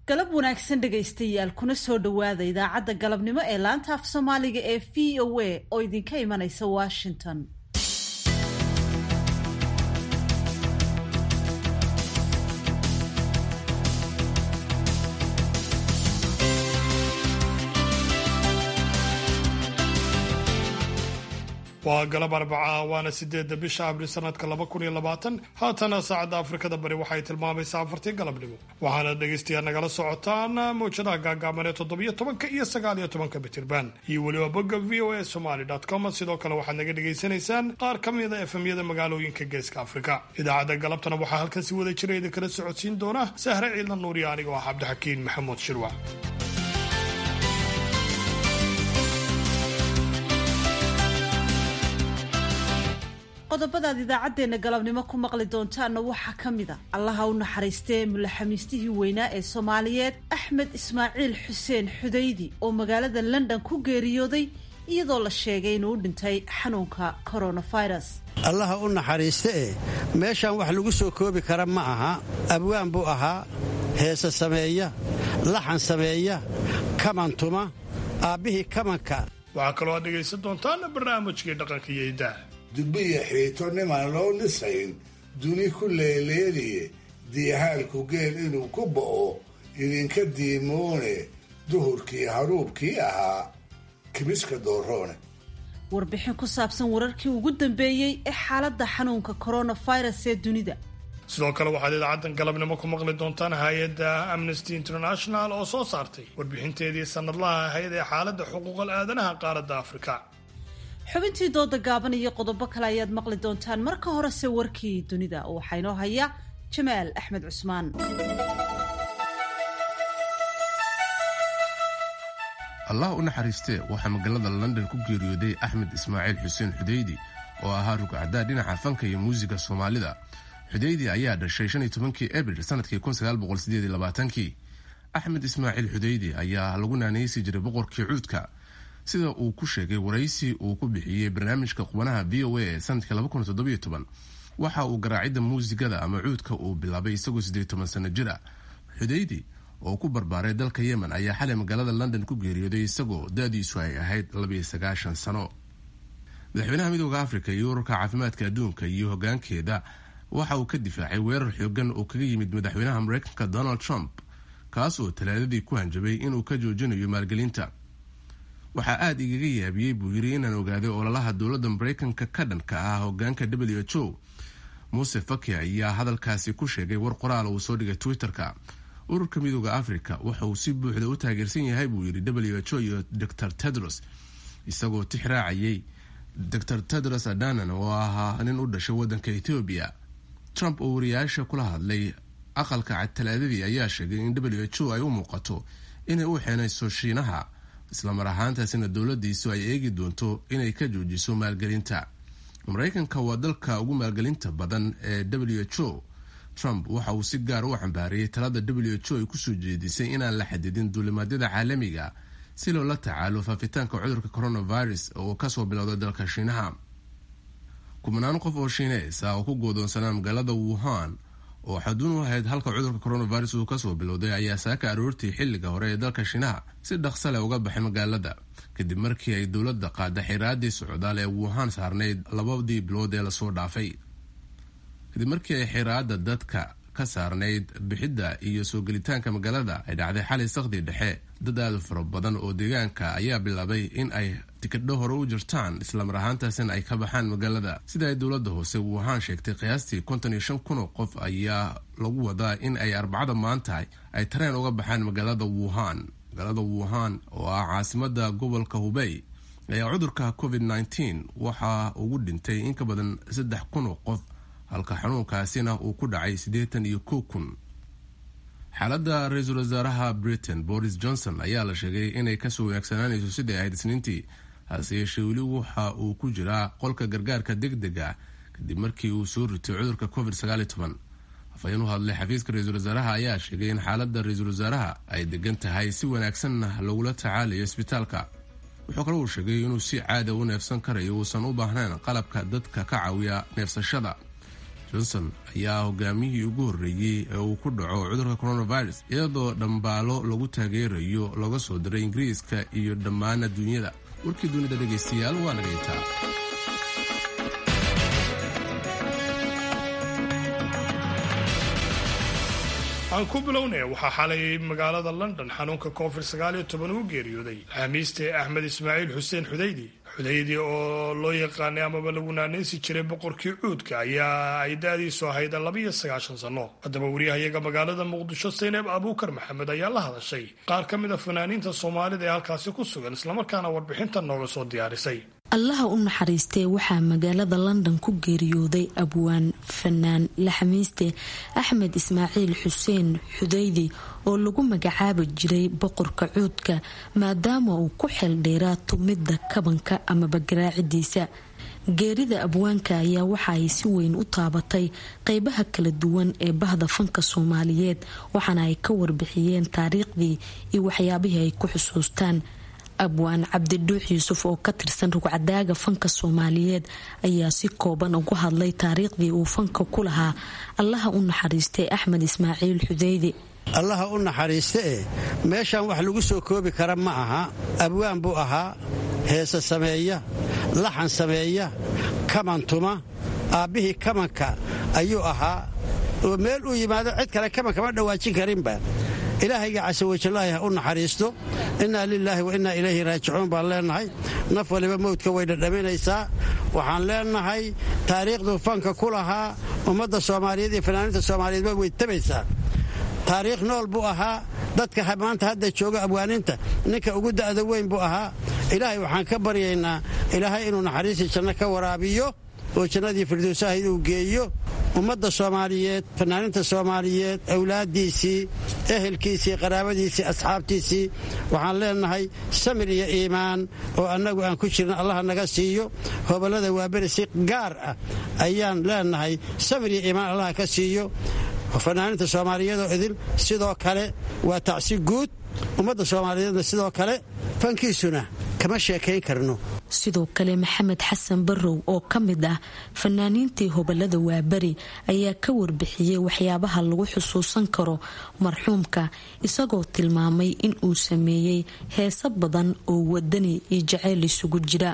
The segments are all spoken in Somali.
galab wanaagsan dhegaystayaal kuna soo dhowaada idaacadda galabnimo ee laanta af soomaaliga ee v o a oo idinka imanaysa washington waa galab arbaca waana sideedda bisha abril sanadka laba kun iyo labaatan haatana saacadda afrikada bari waxay tilmaamaysaa afartii galabnimo waxaana dhegaystayaal nagala socotaan mawjadaha gaagaaban ee toddobiyo tobanka iyo sagaal iyo tobanka bitirban iyo weliba bogga v o a somaly com sidoo kale waxaad naga dhagaysanaysaan qaar ka mida efemyada magaalooyinka geeska afrika idaacadda galabtana waxaa halkan si wada jira idinkala socodsiin doona sahre ciidla nuuriya aniga oo ah cabdixakiin maxamuud shirwa qodobadaad idaacaddeenna galabnimo ku maqli doontaanna waxaa ka mid a allaha u naxariistee mulaxamiistihii weynaa ee soomaaliyeed axmed ismaaciil xuseen xudaydi oo magaalada london ku geeriyooday iyadoo la sheegay inuu u dhintay xanuunka coronavirus allaha u naxariiste e meeshaan wax lagu soo koobi kara ma aha abwaan buu ahaa heese sameeya laxan sameeya kamantuma aabbihii kamanka waxaa kaloo aad dhegaysan doontaan barnaamijkii dhaqanka iyo idaa dubbiya xiito nimaan loo dhisayn duni ku leeleeliye diihaalku geel inuu ku bo'o idinka diimoone duhurkii haruubkii ahaa kimiska dooroone warbixin ku saabsan wararkii ugu dambeeyey ee xaaladda xanuunka coronavirus ee dunida sidoo kale waxaad idaacaddan galabnimo ku maqli doontaan hay-adda amnesty international oo soo saartay warbixinteedii sannadlaha ahayd ee xaaladda xuquuqal aadanaha qaaradda afrika xubintii dooda gaaban iyo qodobo kale ayaad maqli doontaan marka horese warkii dunida waxaa inoo haya jamaal axmed cusmaan allah u naxariistee waxaa magaalada london ku geeriyooday axmed ismaaciil xuseen xudeydi oo ahaa rugcaddaa dhinaca fanka iyo muusiga soomaalida xudeydi ayaa dhashay shan iyo tobankii abril sanadkii kun sagaal boqol sideed iyo labaatankii axmed ismaaciil xudeydi ayaa lagu naanaysi jiray boqorkii cuudka sida uu ku sheegay waraysi uu ku bixiyey barnaamijka qubanaha v o a ee sanadkii waxa uu garaacidda muusigada ama cuudka uu bilaabay isagoo siddeed toban sano jir ah xudeydi oo ku barbaaray dalka yemen ayaa xalay magaalada london ku geeriyooday isagoo da-diisu ay ahayd labiyo sagaashan sano madaxweynaha midooda afrika iyo ururka caafimaadka adduunka iyo hogaankeeda waxa uu ka difaacay weerar xoogan oo kaga yimid madaxweynaha mareykanka donald trump kaas oo talaadadii ku hanjabay inuu ka joojinayo maalgelinta waxaa aada igaga yaabiyey buu yidhi inaan ogaaday ololaha dowladda mareykanka ka dhanka ah hogaanka w h o muuse faki ayaa hadalkaasi ku sheegay war qoraal uu soo dhigay twitter-ka ururka midooda africa waxa uu si buuxda u taageersan yahay buu yidhi w h o iyo dor tedros isagoo tix raacayay dor tedros adanan oo ahaa nin u dhashay waddanka ethoobiya trump oo wariyaasha kula hadlay aqalka cad talaadadii ayaa sheegay in w h o ay u muuqato inay u xeenayso shiinaha islamar ahaantaasina dowladiisu ay eegi doonto inay ka joojiso maalgelinta mareykanka waa dalka ugu maalgelinta badan ee w h o trump waxa uu si gaar u cambaariyey talada w h o ay kusoo jeedisay inaan la xadidin duulimaadyada caalamiga si loola tacaalo faafitaanka cudurka coronavirus oo kasoo bilowday dalka shiinaha kumanaan qof oo shiineys ah oo ku goodoonsanaa magaalada wuhan oo xaduun u ahayd halka cudurka coronavirus uu kasoo bilowday ayaa saaka aroortii xilliga hore ee dalka shiinaha si dhaqsa leh uga baxay magaalada kadib markii ay dowladda qaada xiraadii socdaal ee wuhan saarnayd labadii bilood ee lasoo dhaafay kadib markii ay xiraada dadka ka saarnayd bixidda iyo soo gelitaanka magaalada ay dhacday xalay sakhdii dhexe dad aada fara badan oo deegaanka ayaa bilaabay in ay tikidho hore u jirtaan islamar ahaantaasina ay ka baxaan magaalada sida ay dowladda hoose wuhan sheegtay qiyaastii konton iyo shan kun oo qof ayaa lagu wadaa in ay arbacada maanta ay tareen uga baxaan magaalada wuhan magaalada wuhan oo ah caasimada gobolka hubey ayaa cudurka covid nteen waxaa ugu dhintay in ka badan saddex kun oo qof halka xanuunkaasina uu ku dhacay siddeetan iyo kow kun xaaladda ra-iisul wasaaraha britain boris johnson ayaa la sheegay inay kasoo wanaagsanaanayso sidai ahayd isniintii hase yeeshee weli waxa uu ku jiraa qolka gargaarka deg dega kadib markii uu soo ritay cudurka covid afhayeen u hadlay xafiiska ra-iisul wasaaraha ayaa sheegay in xaaladda ra-iisul wasaaraha ay degan tahay si wanaagsanna lagula tacaalayo isbitaalka wuxuu kale uu sheegay inuu si caada u neefsan karayo uusan u baahnayn qalabka dadka ka caawiya neefsashada johnson ayaa hogaamiyihii ugu horreeyey ee uu ku dhaco cudurka coronavirus iyadoo dhambaalo lagu taageerayo laga soo diray ingiriiska iyo dhammaan adduunyada warkii dunida dhegaystayaal waa nagaytaa aan ku bilownay waxaa xalay magaalada london xanuunka covid sagaal iyo toban uu geeriyooday xamiiste axmed ismaaciil xuseen xudaydi xudaydi oo loo yaqaanay amaba lagu naanaysi jiray boqorkii cuudka ayaa ay da-diisu ahayd labaiyo sagaashan sanno haddaba wariyahayaga magaalada muqdisho saynab abuukar maxamed ayaa la hadashay qaar ka mid a fanaaniinta soomaalida ee halkaasi ku sugan islamarkaana warbixinta nooga soo diyaarisay allaha u naxariistee waxaa magaalada london ku geeriyooday abwaan fanaan laxamiiste axmed ismaaciil xuseen xudaydi oo lagu magacaabi jiray boqorka cuudka maadaama uu ku xeeldheeraa tumidda kabanka amaba garaacidiisa geerida abwaanka ayaa waxa ay si weyn u taabatay qeybaha kala duwan ee bahda fanka soomaaliyeed waxaana ay ka warbixiyeen taariikhdii iyo waxyaabihii ay ku xusuustaan abwaan cabdidhuux yuusuf oo ka tirsan rugcadaaga fanka soomaaliyeed ayaa si kooban ugu hadlay taariikhdii uu fanka ku lahaa allaha u naxariistay axmed ismaaciil xudeydi allaha u naxariiste e meeshaan wax lagu soo koobi kara ma aha abwaan buu ahaa heese sameeya laxan sameeya kaman tuma aabbihii kamanka ayuu ahaa oo meel uu yimaado cid kale kaman kama dhawaajin karinba ilaahayga casawajallaahi ha u naxariisto innaa lilaahi wa innaa ilayhi raajicuun baan leennahay naf waliba mawdka way dhadhaminaysaa waxaan leennahay taariikhduu fanka ku lahaa ummadda soomaaliyeed iyo fanaaniinta soomaaliyeedba way tabaysaa taariikh nool buu ahaa dadka maanta hadda jooga abwaaninta ninka ugu da'da weyn buu ahaa ilaahay waxaan ka baryaynaa ilaahay inuu naxariistii janno ka waraabiyo oo jannadii firdowsahayd uu geeyo ummadda soomaaliyeed fanaaniinta soomaaliyeed awlaaddiisii ehelkiisii qaraabadiisii asxaabtiisii waxaan leennahay samir iyo iimaan oo annagu aan ku jirna allaha naga siiyo hobollada waaberi si gaar ah ayaan leennahay samir iyo iimaan allaha ka siiyo fanaaniinta soomaaliyeedoo idin sidoo kale waa tacsi guud ummadda soomaaliyeedna sidoo kale fankiisuna kama sheekayn karno sidoo kale maxamed xasan barrow oo ka mid ah fanaaniintii hobolada waaberi ayaa ka warbixiyey waxyaabaha lagu xusuusan karo marxuumka isagoo tilmaamay in uu sameeyey heeso badan oo wadani iyo jaceyl isugu jira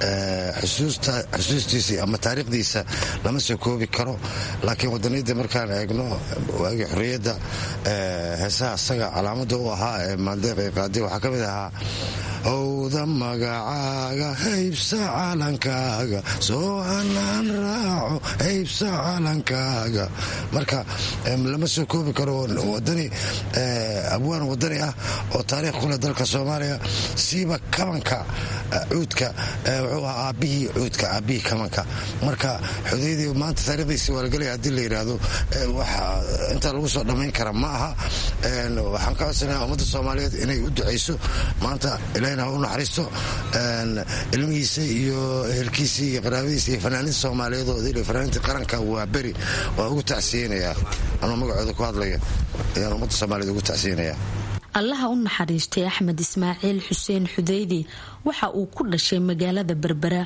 xusuustiisa ama taariikhdiisa lama soo koobi karo laakiin wadaniyadda markaan eegno waagii xorriyadda heesaha asaga calaamada u ahaa ee maandeeq qaadi waxaa ka mid ahaa howda magacaaga haybsa calankaaga soo anaan raaco haybsa calankaaga marka lama soo koobi karo wadani abwaan wadani ah oo taariikh kuleh dalka soomaaliya siiba kabanka cuudka wuxuu ahaa aabbihii cuudka aabbihii kabanka marka xudaydii maanta taarikhdiisi waa lagelaya haddii la yidhaahdo inta lagu soo dhammayn kara ma aha waxaan ka codsanayaa ummadda soomaaliyeed inay u ducayso maanta ilahina ha u naxariisto ilmihiisa iyo ehelkiisii iyo qaraabadiisa iyo fanaaniinta soomaaliyeed oo idil fanaaniinta qaranka waa beri waa ugu tacsiyeynayaa anuu magacooda ku hadlaya ayaan ummadda soomaaliyeed ugu tacsiyeynayaa allaha u naxariistay axmed ismaaciil xuseen xudeydi waxa uu ku dhashay magaalada berbera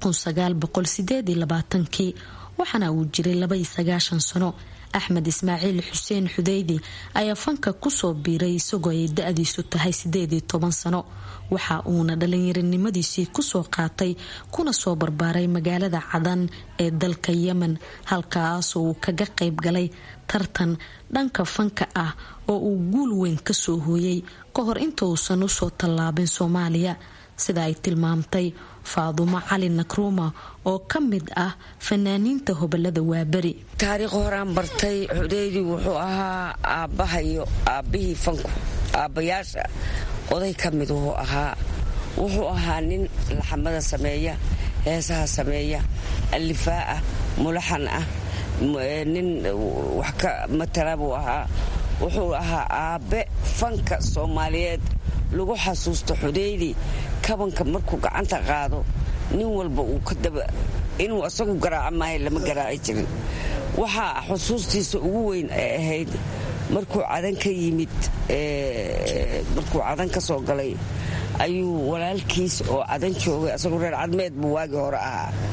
kii waxaana uu jiray sano axmed ismaaciil xuseen xudeydi ayaa fanka kusoo biiray isagoo ay da-diisu tahay sano waxa uuna dhalinyaronimadiisii kusoo qaatay kuna soo barbaaray magaalada cadan ee dalka yemen halkaasoo uu kaga qayb galay tartan dhanka fanka ah oo uu guul weyn kasoo hooyay ka hor inta uusan usoo tallaabin soomaaliya sida ay tilmaamtay faadumo cali nakruuma oo ka mid ah fanaaniinta hobolada waaberi taariikh horaan bartay xudeydi wuxuu ahaa aabbahayo aabbihii fanku aabbayaasha oday ka mid wuxuu ahaa wuxuu ahaa nin laxamada sameeya heesaha sameeya allifaa ah mulaxan ah nin wax ka matala buu ahaa wuxuu ahaa aabbe fanka soomaaliyeed lagu xasuusto xudeydi kabanka markuu gacanta qaado nin walba uu ka daba inuu asagu garaaco maayo lama garaaci jirin waxaa xusuustiisa ugu weyn ay ahayd markuu cadan ka yimid markuu cadan ka soo galay ayuu walaalkiis oo cadan joogay asagoo reer cadmeed buu waagii hore ahaa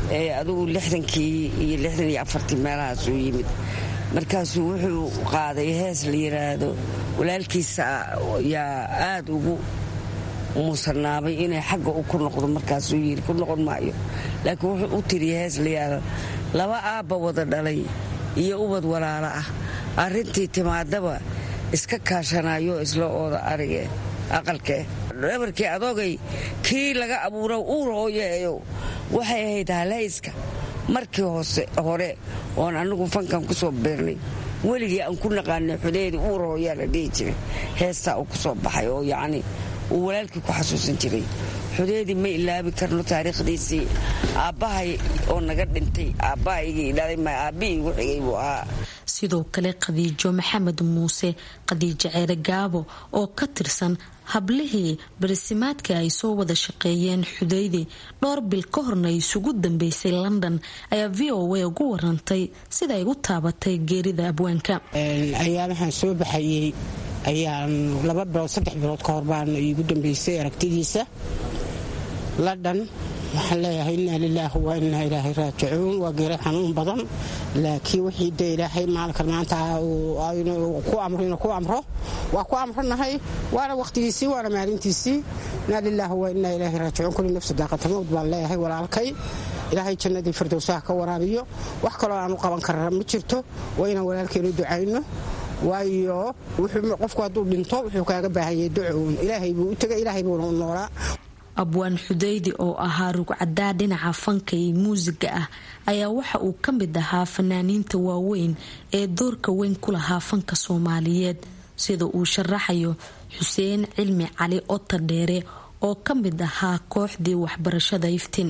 adugu lixdankii iyo lixdan iyo afartii meelahaasuu yimid markaasuu wuxuu qaaday hees la yidhaahdo walaalkiisa yaa aada ugu muusanaabay inay xagga u ku noqdo markaasuu yidhi ku noqon maayo laakiin wuxuu u tiriya hees la yidhaahdo laba aabba wada dhalay iyo ubad walaalo ah arrintii timaadaba iska kaashanayo isla ooda arige aqalkee dhabarkii adoogay kii laga abuura uur hooyeeyo waxay ahayd halayska markii hoose hore oon anigu fankan ku soo beernay weligii aan ku naqaanay xudeedi uur hooyaa la dhihi jiray heestaa uu ku soo baxay oo yacni uu walaalkii ku xasuusan jiray xudeedii ma ilaabi karno taariikhdiisii aabbahay oo naga dhintay aabbahaygii dhalay ma aabbihii igu xigay buu ahaa sidoo kale khadiijo maxamed muuse khadiijo ceere gaabo oo ka tirsan hablihii barisimaadka ay soo wada shaqeeyeen xudaydi dhowr bil ka horna isugu dambeysay london ayaa v o a ugu warantay sida ay u taabatay geerida abwaanka ayaa waxaan soo baxayey ayaan laba bilood saddex bilood ka hor baan iigu dambeysay aragtidiisa london waxaan leeyahay inaa lilaahi waa inaa ilaahay raajicuun waa geera xanuun badan laakiin wixii de ilaahay maalinkan maanta ku amro inuu ku amro waa ku amronahay waana wakhtigiisii waana maalintiisii inaa lilaahi waa inaa ilaahay raajicuun kulli nafsi daaqatamowd baan leeyahay walaalkay ilaahay jannadii firdowsaha ka waraabiyo wax kaloo aanu qaban karra ma jirto waa inaan walaalkeenu ducayno waayo qofku hadduu dhinto wuxuu kaaga baahanyay ducoun ilaahay buu u tegay ilaahay buuna u noolaa abwaan xudaydi oo ahaa rugcadaa dhinaca fanka iyo muusiga ah ayaa waxa uu ka mid ahaa fanaaniinta waaweyn ee doorka weyn ku lahaa fanka soomaaliyeed sida uu sharaxayo xuseen cilmi cali ota dheere oo ka mid ahaa kooxdii waxbarashada iftiin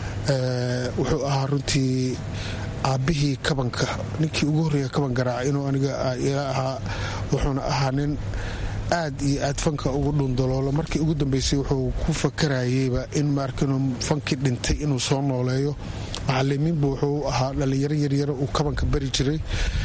wuxuu ahaa runtii aabbihii kabanka ninkii ugu horreeya kaban garaaca inuu aniga ila ahaa wuxuuna ahaa nin aad iyo aad fanka ugu dhundaloolo markii ugu dambeysay wuxuu ku fakarayeyba in maarkinu fankii dhintay inuu soo nooleeyo macalimiinbu wuxuu ahaa dhallinyaro yaryaro uu kabanka bari jiray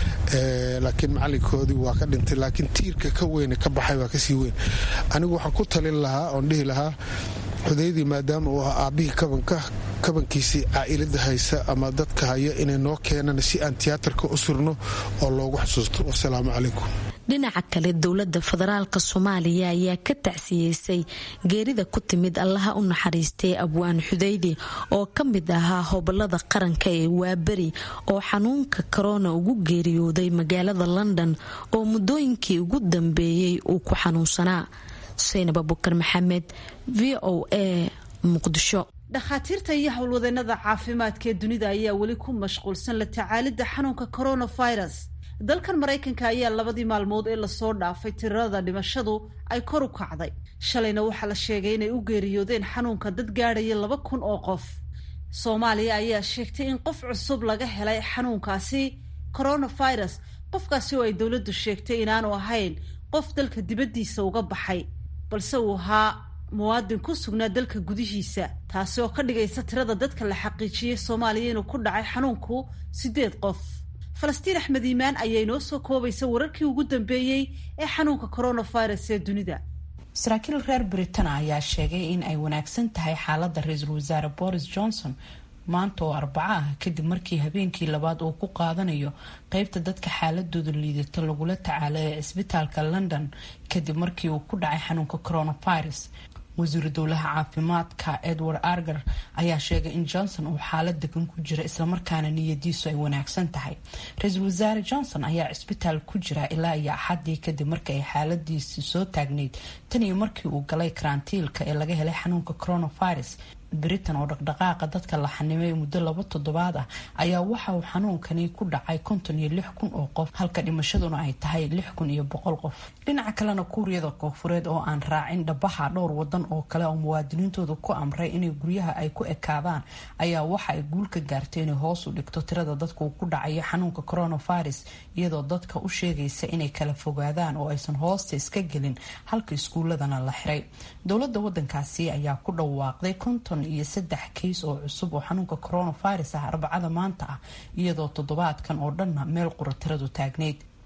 laakiin macalinkoodii waa ka dhintay laakiin tiirka ka weyne ka baxay waa kasii weyn anigu waxaan ku talin lahaa oon dhihi lahaa xudaydii maadaama uu ahaa aabbihii kabanka kabankiisii caa'ilada haysa ama dadka haya inay noo keenaan si aan tiyaatarka u surno oo loogu xusuusto wasalaamu calaykum dhinaca kale dowlada federaalk soomaaliya ayaa ka tacsiyeysay geerida ku timid allaha u naxariistay abwaan xudaydi oo ka mid ahaa hobolada qaranka ee waaberi oo xanuunka korona ugu geeriyooday magaalada london oo muddooyinkii ugu dambeeyey uu ku xanuunsanaa xuseynab abukar maxamed v o a muqdisho dhakhaatiirta iyo howlwadeenada caafimaadka ee dunida ayaa weli ku mashquulsan la tacaalidda xanuunka coronavirus dalkan maraykanka ayaa labadii maalmood ee lasoo dhaafay tirada dhimashadu ay kor u kacday shalayna waxaa la sheegay inay u geeriyoodeen xanuunka dad gaadhaya laba kun oo qof soomaaliya ayaa sheegtay in qof cusub laga helay xanuunkaasi coronavirus qofkaasi oo ay dowladdu sheegtay inaanu ahayn qof dalka dibaddiisa uga baxay balse uu ahaa muwaadin ku sugnaa dalka gudihiisa taasi oo ka dhigaysa tirada dadka la xaqiijiyey soomaaliya inuu ku dhacay xanuunku siddeed qof falastiin axmed iimaan ayaa inoo soo koobaysa wararkii ugu dambeeyey ee xanuunka coronavirus ee dunida saraakiil reer britana ayaa sheegay in ay wanaagsan tahay xaaladda ra-iisul wasaare boris johnson maanta oo arbaco ah kadib markii habeenkii labaad uu ku qaadanayo qeybta dadka xaaladooda liidata lagula tacaalo ee cisbitaalka london kadib markii uu ku dhacay xanuunka coronavirus wasiiru dowlaha caafimaadka edward arger ayaa sheegay in johnson uu xaalad degan ku jira islamarkaana niyadiisu ay wanaagsan tahay ra-iisul wasaare johnson ayaa cisbitaal ku jira ilaa iyo axadii kadib markii ay xaaladiisi soo taagnayd tan iyo markii uu galay karantiilka ee laga helay xanuunka coronavirus britain oo dhaqdhaqaaqa dadka la xanimay muddo laba toddobaad ah ayaa waxa uu xanuunkani ku dhacay konton iyo lix kun oo qof halka dhimashaduna ay tahay lix kun iyo boqol qof dhinaca kalena kuuriyada koonfureed oo aan raacin dhabaha dhowr wadan oo kale oo muwaadiniintooda ku amray inay guryaha ay ku ekaadaan ayaa waxa ay guul ka gaartay inay hoos u dhigto tirada dadka uu ku dhacayo xanuunka coronavirus iyadoo dadka u sheegaysa inay kala fogaadaan oo aysan hoosta iska gelin halka iskuuladana la xiray dowlada wadankaasi ayaa ku dhawaaqday konton iyo saddex kays oo cusub oo xanuunka coronavirus ah arbacada maanta ah iyadoo toddobaadkan oo dhanna meel qura tiradu taagnayd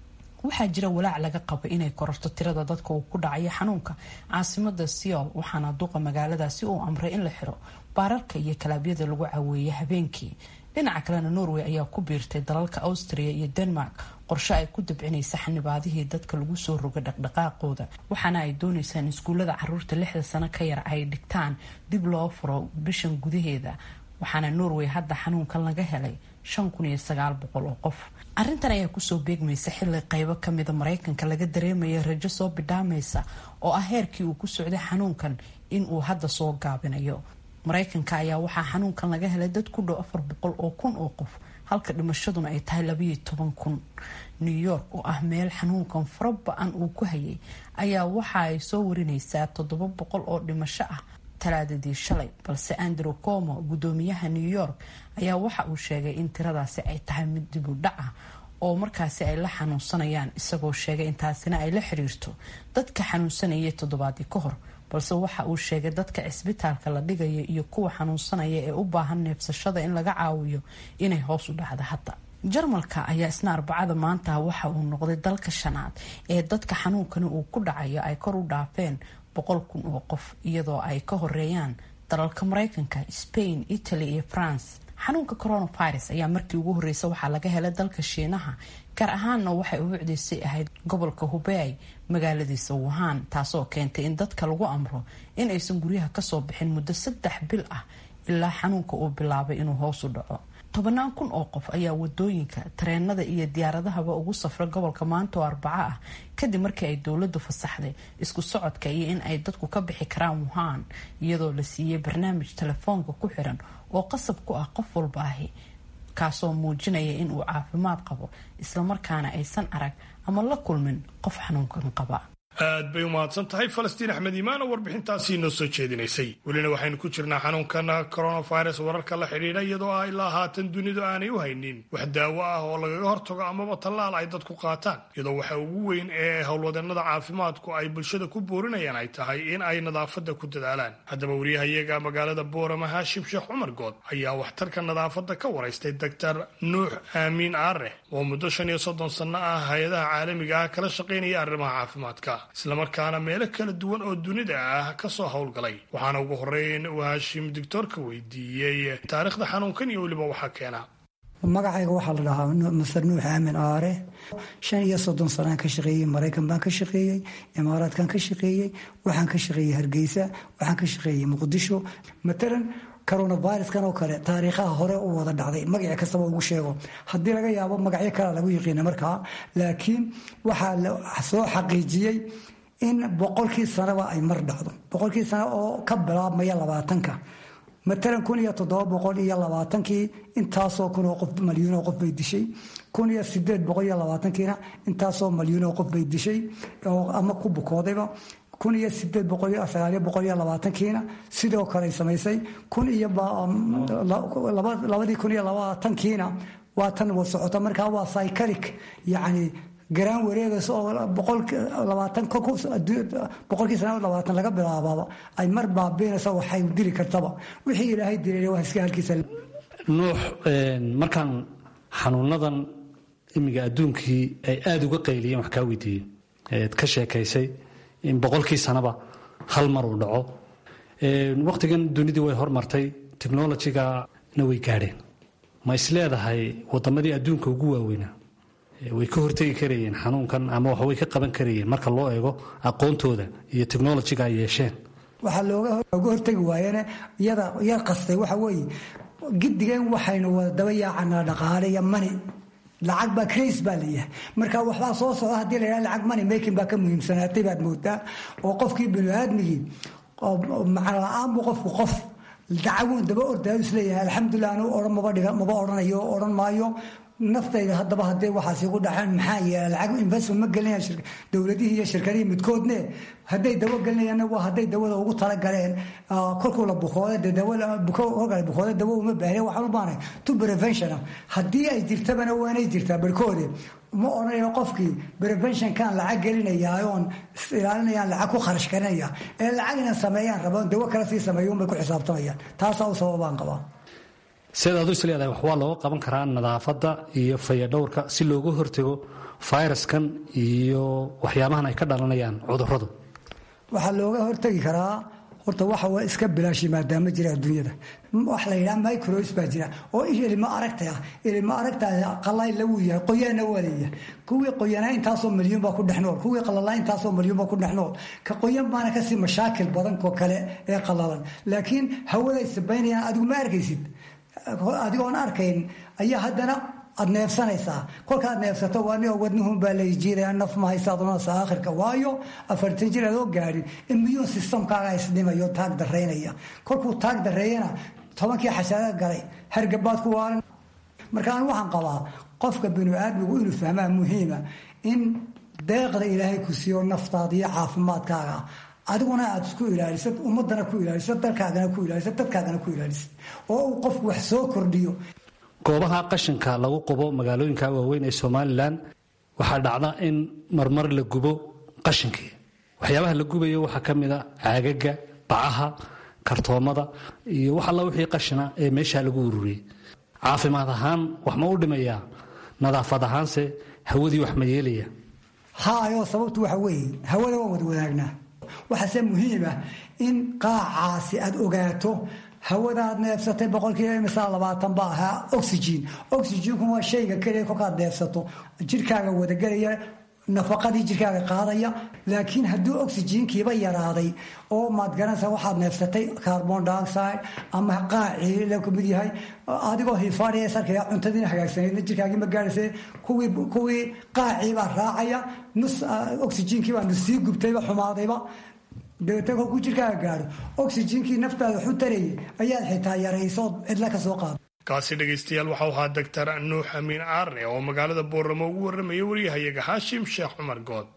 waxaa jira walaac laga qabo inay kororto tirada dadka uu ku dhacayo xanuunka caasimada seoul waxaana duqa magaaladaasi uu amray in la xiro baararka iyo kalaabyada lagu caweeye habeenkii dhinaca kalena norway ayaa ku biirtay dalalka austria iyo denmark qorshe ay ku dabcinaysa xanibaadihii dadka lagu soo roga dhaqdhaqaaqooda waxaana ay doonaysaa in iskuullada caruurta lixda sano ka yar ay dhigtaan dib loo furo bishan gudaheeda waxaana norway hadda xanuunkan laga helay oo qof arintan ayaa kusoo beegmaysa xili qaybo kamida mareykanka laga dareemaya rajo soo bidhaamaysa oo ah heerkii uu ku socday xanuunkan inuu hadda soo gaabinayo mareykanka ayaa waxaa xanuunkan laga helay dad ku dhow afar boqol oo kun oo qof halka dhimashaduna ay tahay labayo toban kun new york oo ah meel xanuunkan fara ba-an uu ku hayay ayaa waxa ay soo warinaysaa toddoba boqol oo dhimasho ah talaadadii shalay balse andrew como gudoomiyaha new york ayaa waxa uu sheegay in tiradaasi ay tahay mid dib u dhac ah oo markaasi ay la xanuunsanayaan isagoo sheegay intaasina ay la xiriirto dadka xanuunsanayay toddobaadii ka hor balse waxa uu sheegay dadka cisbitaalka la dhigaya iyo kuwa xanuunsanaya ee u baahan neefsashada in laga caawiyo inay hoos u dhacda hadda jarmalka ayaa isna arbacada maanta waxa uu noqday dalka shanaad ee dadka xanuunkani uu ku dhacayo ay kor u dhaafeen boqol kun oo qof iyadoo ay ka horeeyaan dalalka mareykanka spain italy iyo france xanuunka coronavirus ayaa markii ugu horreysay waxaa laga helay dalka shiinaha gaar ahaanna waxay ubucdaysay ahayd gobolka hubey magaaladiisa wuhan taasoo keentay in dadka lagu amro in aysan guryaha kasoo bixin muddo saddex bil ah ilaa xanuunka uu bilaabay inuu hoos u dhaco tobannaan kun oo qof ayaa wadooyinka tareenada iyo diyaaradahaba ugu safra gobolka maanta oo arbaco ah kadib markii ay dowladdu fasaxday isku socodka iyo in ay dadku ka bixi karaan wuhan iyadoo la siiyey barnaamij telefoonka ku xiran oo qasab ku ah qof walba ahi kaasoo muujinaya in uu caafimaad qabo islamarkaana aysan arag ama la kulmin qof xanuunkan qaba aad bay u mahadsan tahay falastiin axmed iimaan oo warbixintaasi inoo soo jeedinaysay welina waxaynu ku jirnaa xanuunkan coronavirus wararka la xidhiidha iyadoo ah ilaa haatan dunidu aanay u haynin wax daawo ah oo lagaga hortago amaba tallaal ay dadku qaataan iyadoo waxa ugu weyn ee howlwadeenada caafimaadku ay bulshada ku boorinayaan ay tahay in ay nadaafadda ku dadaalaan haddaba wariyahayaga magaalada boorama haashim sheekh cumar good ayaa waxtarka nadaafadda ka waraystay doctor nuux aamiin aare oo muddo shan iyo soddon sanno ah hay-adaha caalamiga ah kala shaqaynaya arrimaha caafimaadka islamarkaana meelo kala duwan oo dunida ah ka soo howlgalay waxaana ugu horeyn uu haashim doctoorka weydiiyey taariikhda xanuunkan iyo weliba waxaa keena magacayga waxaa la dhahaa master nuux aamin aare shan iyo soddon sanaan ka shaqeeyey maraykan baan ka shaqeeyey imaaraadkan ka shaqeeyey waxaan ka shaqeeyey hargeysa waxaan ka shaqeeyey muqdisho matalan coronaviruskan oo kale taariikhaha hore u wada dhacday magaci kastaba ugu sheego haddii laga yaabo magacyo kale lagu yiqiina markaa laakiin waxaa la soo xaqiijiyey in boqolkii sanaba ay mar dhacdo boqolkii sano oo ka bilaabmaya labaatanka matalan kun iyo toddoba boqol iyo labaatankii intaasoo kun oo qof malyuunoo qof bay dishay kun iyo sideed boqol iyo labaatankiina intaasoo malyuunoo qof bay dishay ama ku bukoodayba kun iyo sideed boqol iyo sagaaliyo boqol iyo labaatankiina sidoo kale samaysay kun iyo labadii kun iyo labaatankiina waa tan wa socota markaa waa cycalic yacni garaan wareegays oo labaatan boqolkii sana labaatan laga bilaabaaba ay mar baabiinaysa waxay dili kartaba wixii ilaahay dilay waa iska halkiisa nuux markaan xanuunadan imiga adduunkii ay aada uga qayliyeen wax kaa weydiiyey eed ka sheekaysay in boqolkii sanaba hal mar uu dhaco wakhtigan dunidii way hormartay technolojigana way gaadheen ma isleedahay wadamadii adduunka ugu waaweynaa way ka hortegi karayeen xanuunkan ama wax way ka qaban karayeen marka loo eego aqoontooda iyo technolojiga ay yeesheen waxaa looga hortegi waayene iyada yar qastay waxa weeye gidigeen waxaynu wada daba yaacanaa dhaqaale iyo mani lacag baa crace baa layahay marka waxbaa soo socda haddii la yidhaha lacag money making baa ka muhiimsanaatay baad moodaa oo qofkii bini aadmigii macna la-aan buu qofku qof dacaguun daba ordaayu isleeyahay alxamdulilah anu odhan maba dhiga maba odhanayo odhan maayo naftayda haddaba haddee waxaas igu dhaceen maxaa yeela lacag investment ma gelinayaan dowladihii iyo shirkadihii midkoodne hadday dawo gelinayaanna waa hadday dawada ugu talagaleen kolkuu la bukooda dee dawada kolka la bukooda dawo uma baahne waxaan u baanay to preventiona haddii ay jirtabana waanay jirtaa barkoode ma odhanayo qofkii preventionkan lacag gelinaya oon ilaalinayaan lacag ku kharash karinaya ee lacag inaan sameeyaan raboon dawo kale sii sameeyo unbay ku xisaabtamayaan taasaa u sababaan qabaa sidaad adu is leedahay wax waa looga qaban karaa nadaafadda iyo fayadhowrka si looga hortago fayraskan iyo waxyaabahan ay ka dhalanayaan cudurradu waxaa looga hortegi karaa horta waxa waa iska bilaashi maadaama jira adduunyada wax la yidhaha micros baa jira oo ilma aragta ah ilma aragta qalay lagu yahay qoyaana waa leeyahay kuwii qoyanaa intaasoo milyuun baa ku dhex nool kuwii qalalaa intaasoo milyuun baa ku dhex nool ka qoyan baana kasii mashaakil badan ko kale ee qalalan laakiin hawaday sabaynayaan adigu ma arkaysid adigoon arkayn ayaa haddana aad neefsanaysaa kolkaad neefsato waani wadnuhun baa layjiidaya naf ma haysaadunasa aakhirka waayo afartan jir adoo gaadhin immune systemkaaga isdhimayo taag daraynaya kolkuu taag dareeyana tobankii xashaada galay hargabaad ku waaran marka anu waxaan qabaa qofka binu aadmigu inuu fahmaa muhiima in deeqda ilaahay ku siiyo naftaada iyo caafimaadkaaga adiguna aad isku ilaalisad ummadana ku ilaalisad dalkaagana ku ilaalisad dadkaagana ku ilaalisad oo uu qofku wax soo kordhiyo goobaha qashinka lagu qubo magaalooyinka waaweyn ee somalilan waxaa dhacda in marmar la gubo qashinkii waxyaabaha la gubayo waxaa ka mid a caagaga bacaha kartoomada iyo wax alla wixii qashina ee meesha lagu ururiyey caafimaad ahaan wax ma u dhimayaa nadaafad ahaanse hawadii wax ma yeelaya haayoo sababtu waxa weeye hawada waan wada wadaagnaa waxaase muhiima in qaacaasi aad ogaato hawadaad neefsatay boqolkiiba imisaa labaatan ba ahaa oxygen oxygenku waa shayga keliya kolkaad neefsato jirkaaga wadagelaya nafaqadii jirkaaga qaadaya laakiin hadduu oxygenkiiba yaraaday oo maad garanaysa waxaad neefsatay carbon dioxide ama qaacii la kamid yahay adigoo hifaadhiya sarkaya cuntadiina hagaagsaneydna jirkaagii ma gaadhaysa kuwii kuwii qaacii baa raacaya nus oxygenkii baa nus sii gubtayba xumaadayba dabeetna kolkuu jirkaaga gaadho oxygenkii naftaada waxu tarayay ayaad xitaa yaraysood cidla ka soo qaado kaasi dhegaystayaal waxau ahaa doctor nuux amiin aarne oo magaalada booramo ugu warramaya waryahayaga xaashim sheekh cumar good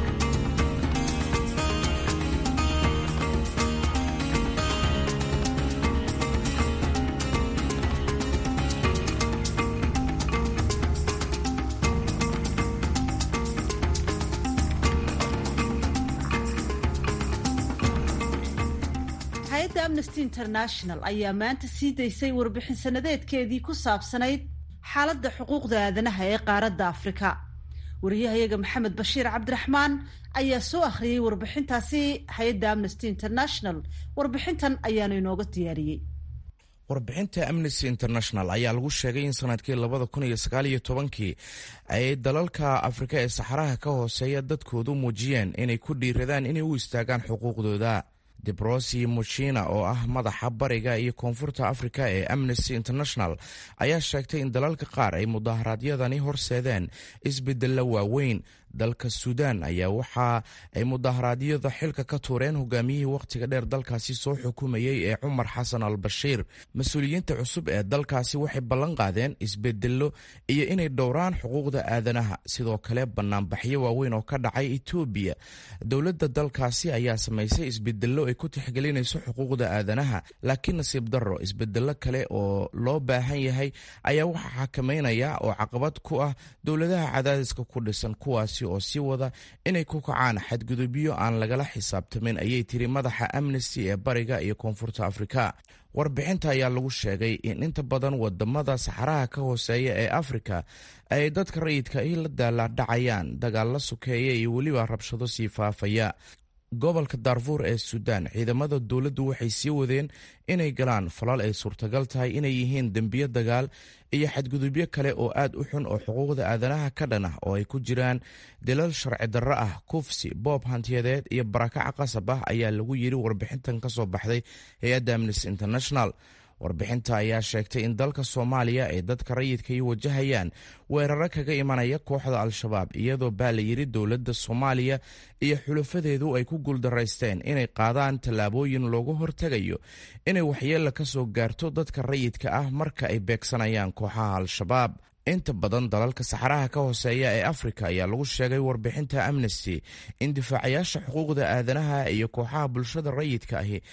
hay-adda amnesty international ayaa maanta sii daysay warbixin sanadeedkeedii ku saabsanayd xaaladda xuquuqda aadanaha ee qaaradda afrika wariyahayaga maxamed bashiir cabdiraxmaan ayaa soo akhriyey warbixintaasi hay-adda amnesty international warbixintan ayaanu inooga diyaariyey warbixinta amnesty international ayaa lagu sheegay in sanadkii labada kun iyo sagaal iyo tobankii ay dalalka afrika ee saxaraha ka hooseeya dadkoodu muujiyeen inay ku dhiiradaan inay u istaagaan xuquuqdooda debrosi muchina oo ah madaxa bariga iyo koonfurta afrika ee amnesty international ayaa sheegtay in dalalka qaar ay mudaharaadyadani horseedeen isbedella waaweyn dalka suudaan ayaa waxa ay mudaharaadyada xilka ka tuureen hogaamiyihii wakhtiga dheer dalkaasi soo xukumayey ee cumar xasan al bashiir mas-uuliyiinta cusub ee dalkaasi waxay ballan qaadeen isbedello iyo inay dhowraan xuquuqda aadanaha sidoo kale banaanbaxyo waaweyn oo ka dhacay etoobiya dowladda dalkaasi ayaa samaysay isbedello ay ku tixgelinayso xuquuqda aadanaha laakiin nasiib darro isbedello kale oo loo baahan yahay ayaa waxaa xakameynaya oo caqabad ku ah dowladaha cadaadiska ku dhisan kuwaasi oo sii wada inay ku kacaan xadgudubyo aan lagala xisaabtamin ayay tiri madaxa amnesty ee bariga iyo koonfurta afrika warbixinta ayaa lagu sheegay in inta badan wadamada saxaraha ka hooseeya ee afrika ay dadka rayidka i la daalaadhacayaan dagaalla sukeeya iyo weliba rabshado sii faafaya gobolka daarfuur ee suudaan ciidamada dowladdu waxay sii wadeen inay galaan falal ay suurtagal tahay inay yihiin dembiyo dagaal iyo xadgudubyo kale oo aad u xun oo xuquuqda aadanaha ka dhan ah oo ay ku jiraan dilal sharci darro ah kufsi boob hantiyadeed iyo barakaca qasab ah ayaa lagu yiri warbixintan ka soo baxday hay-adda amnesty international warbixinta ayaa sheegtay in dalka soomaaliya ay dadka rayidka i wajahayaan weeraro kaga imanaya kooxda al-shabaab iyadoo baa la yiri dowladda soomaaliya iyo xulafadeedu ay ku guuldaraysteen inay qaadaan tallaabooyin loogu hortegayo inay waxyeella ka soo gaarto dadka rayidka ah marka ay beegsanayaan kooxaha al-shabaab inta badan dalalka saxaraha ka hooseeya ee afrika ayaa lagu sheegay warbixinta amnesty in difaacayaasha xuquuqda aadanaha iyo kooxaha bulshada rayidka ahi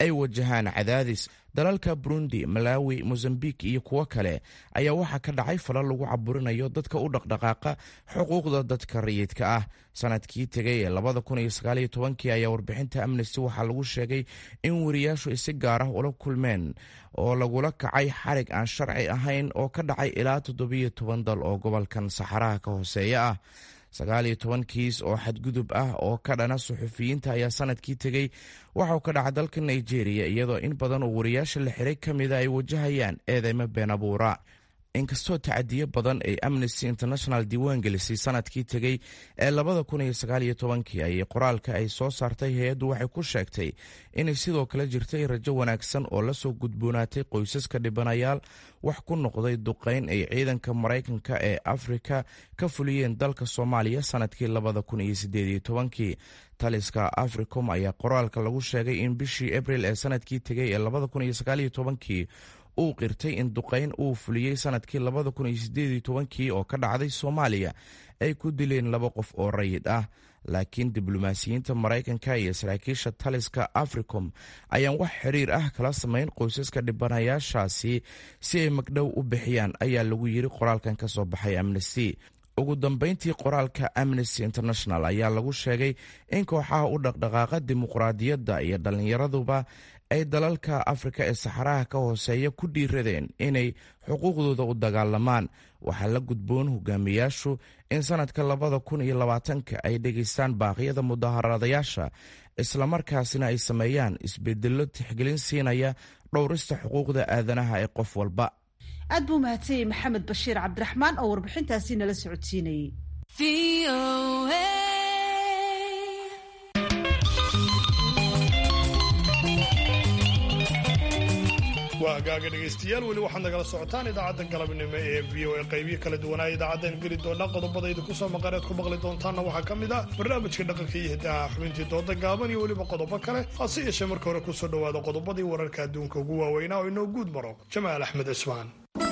ay wajahaan cadaadis dalalka burundi malawi mosambik iyo kuwo kale ayaa waxaa ka dhacay falal lagu caburinayo dadka u dhaqdhaqaaqa xuquuqda dadka rayidka ah sanadkii tegay ee labada kun iyo sagaaliyo tobankii ayaa warbixinta amnesty waxaa lagu sheegay in wariyaashu ay si gaar ah ula kulmeen oo lagula kacay xarig aan sharci ahayn oo ka dhacay ilaa toddobiyo toban dal oo gobolkan saxaraha ka hooseeya ah sagaaliyo toban kiis oo xadgudub ah oo ka dhana suxufiyiinta ayaa sanadkii tegey waxauu ka dhacay dalka nigeria iyadoo in badan oo wariyaasha la xiray ka mida ay wajahayaan eedeymo been abuura inkastoo tacadiyo badan ay amnesty international diiwaan gelisay sanadkii tegey ee labada kun iyo sagaaliyo tobankii ayay qoraalka ay soo saartay hay-addu waxay ku sheegtay inay sidoo kale jirtay rajo wanaagsan oo lasoo gudboonaatay qoysaska dhibanayaal wax ku noqday duqayn ay ciidanka maraykanka ee afrika ka fuliyeen dalka soomaaliya sanadkii labada kun iyo sideediyo tobankii taliska africom ayaa qoraalka lagu sheegay in bishii abril ee sanadkii tegey ee labada kun iyo sagaaliyo tobankii uu qirtay in duqayn uu fuliyey sanadkii labada kun iyo sideediyo tobankii oo ka dhacday soomaaliya ay ku dileen laba qof oo rayid ah laakiin diblomaasiyiinta maraykanka iyo saraakiisha taliska africom ayaan wax xiriir ah kala samayn qoysaska dhibanayaashaasi si ay magdhow u bixiyaan ayaa lagu yiri qoraalkan ka soo baxay amnesty ugu dambeyntii qoraalka amnesty international ayaa lagu sheegay in kooxaha u dhaqdhaqaaqa dimuqraadiyadda iyo dhallinyaraduba ay dalalka afrika ee saxaraha ka hooseeya ku dhiiradeen inay xuquuqdooda u dagaalamaan waxaa la gudboon hogaamiyaashu in sanadka labada kun iyo labaatanka ay dhegaystaan baaqyada mudaharadayaasha islamarkaasina ay sameeyaan isbedello tixgelin siinaya dhowrista xuquuqda aadanaha ee qof walba aad buu mahadsanyay maxamed bashiir cabdiraxmaan oo warbixintaasi nala socodsiinayay waa hagaaga dhegaystayaal weli waxaad nagala socotaan idaacadda galabnimo ee v o a qaybiyo kala duwanaa idaacaddan geli doona qodobada idinku soo maqaneed ku maqli doontaanna waxaa ka mid ah barnaamijka dhaqanka iyo hidaha xubintii dooda gaaban iyo weliba qodobo kale hase yeeshee marka hore kusoo dhowaada qodobadii wararka adduunka ugu waaweynaa oo inoo guud maro jamaal axmed cismaan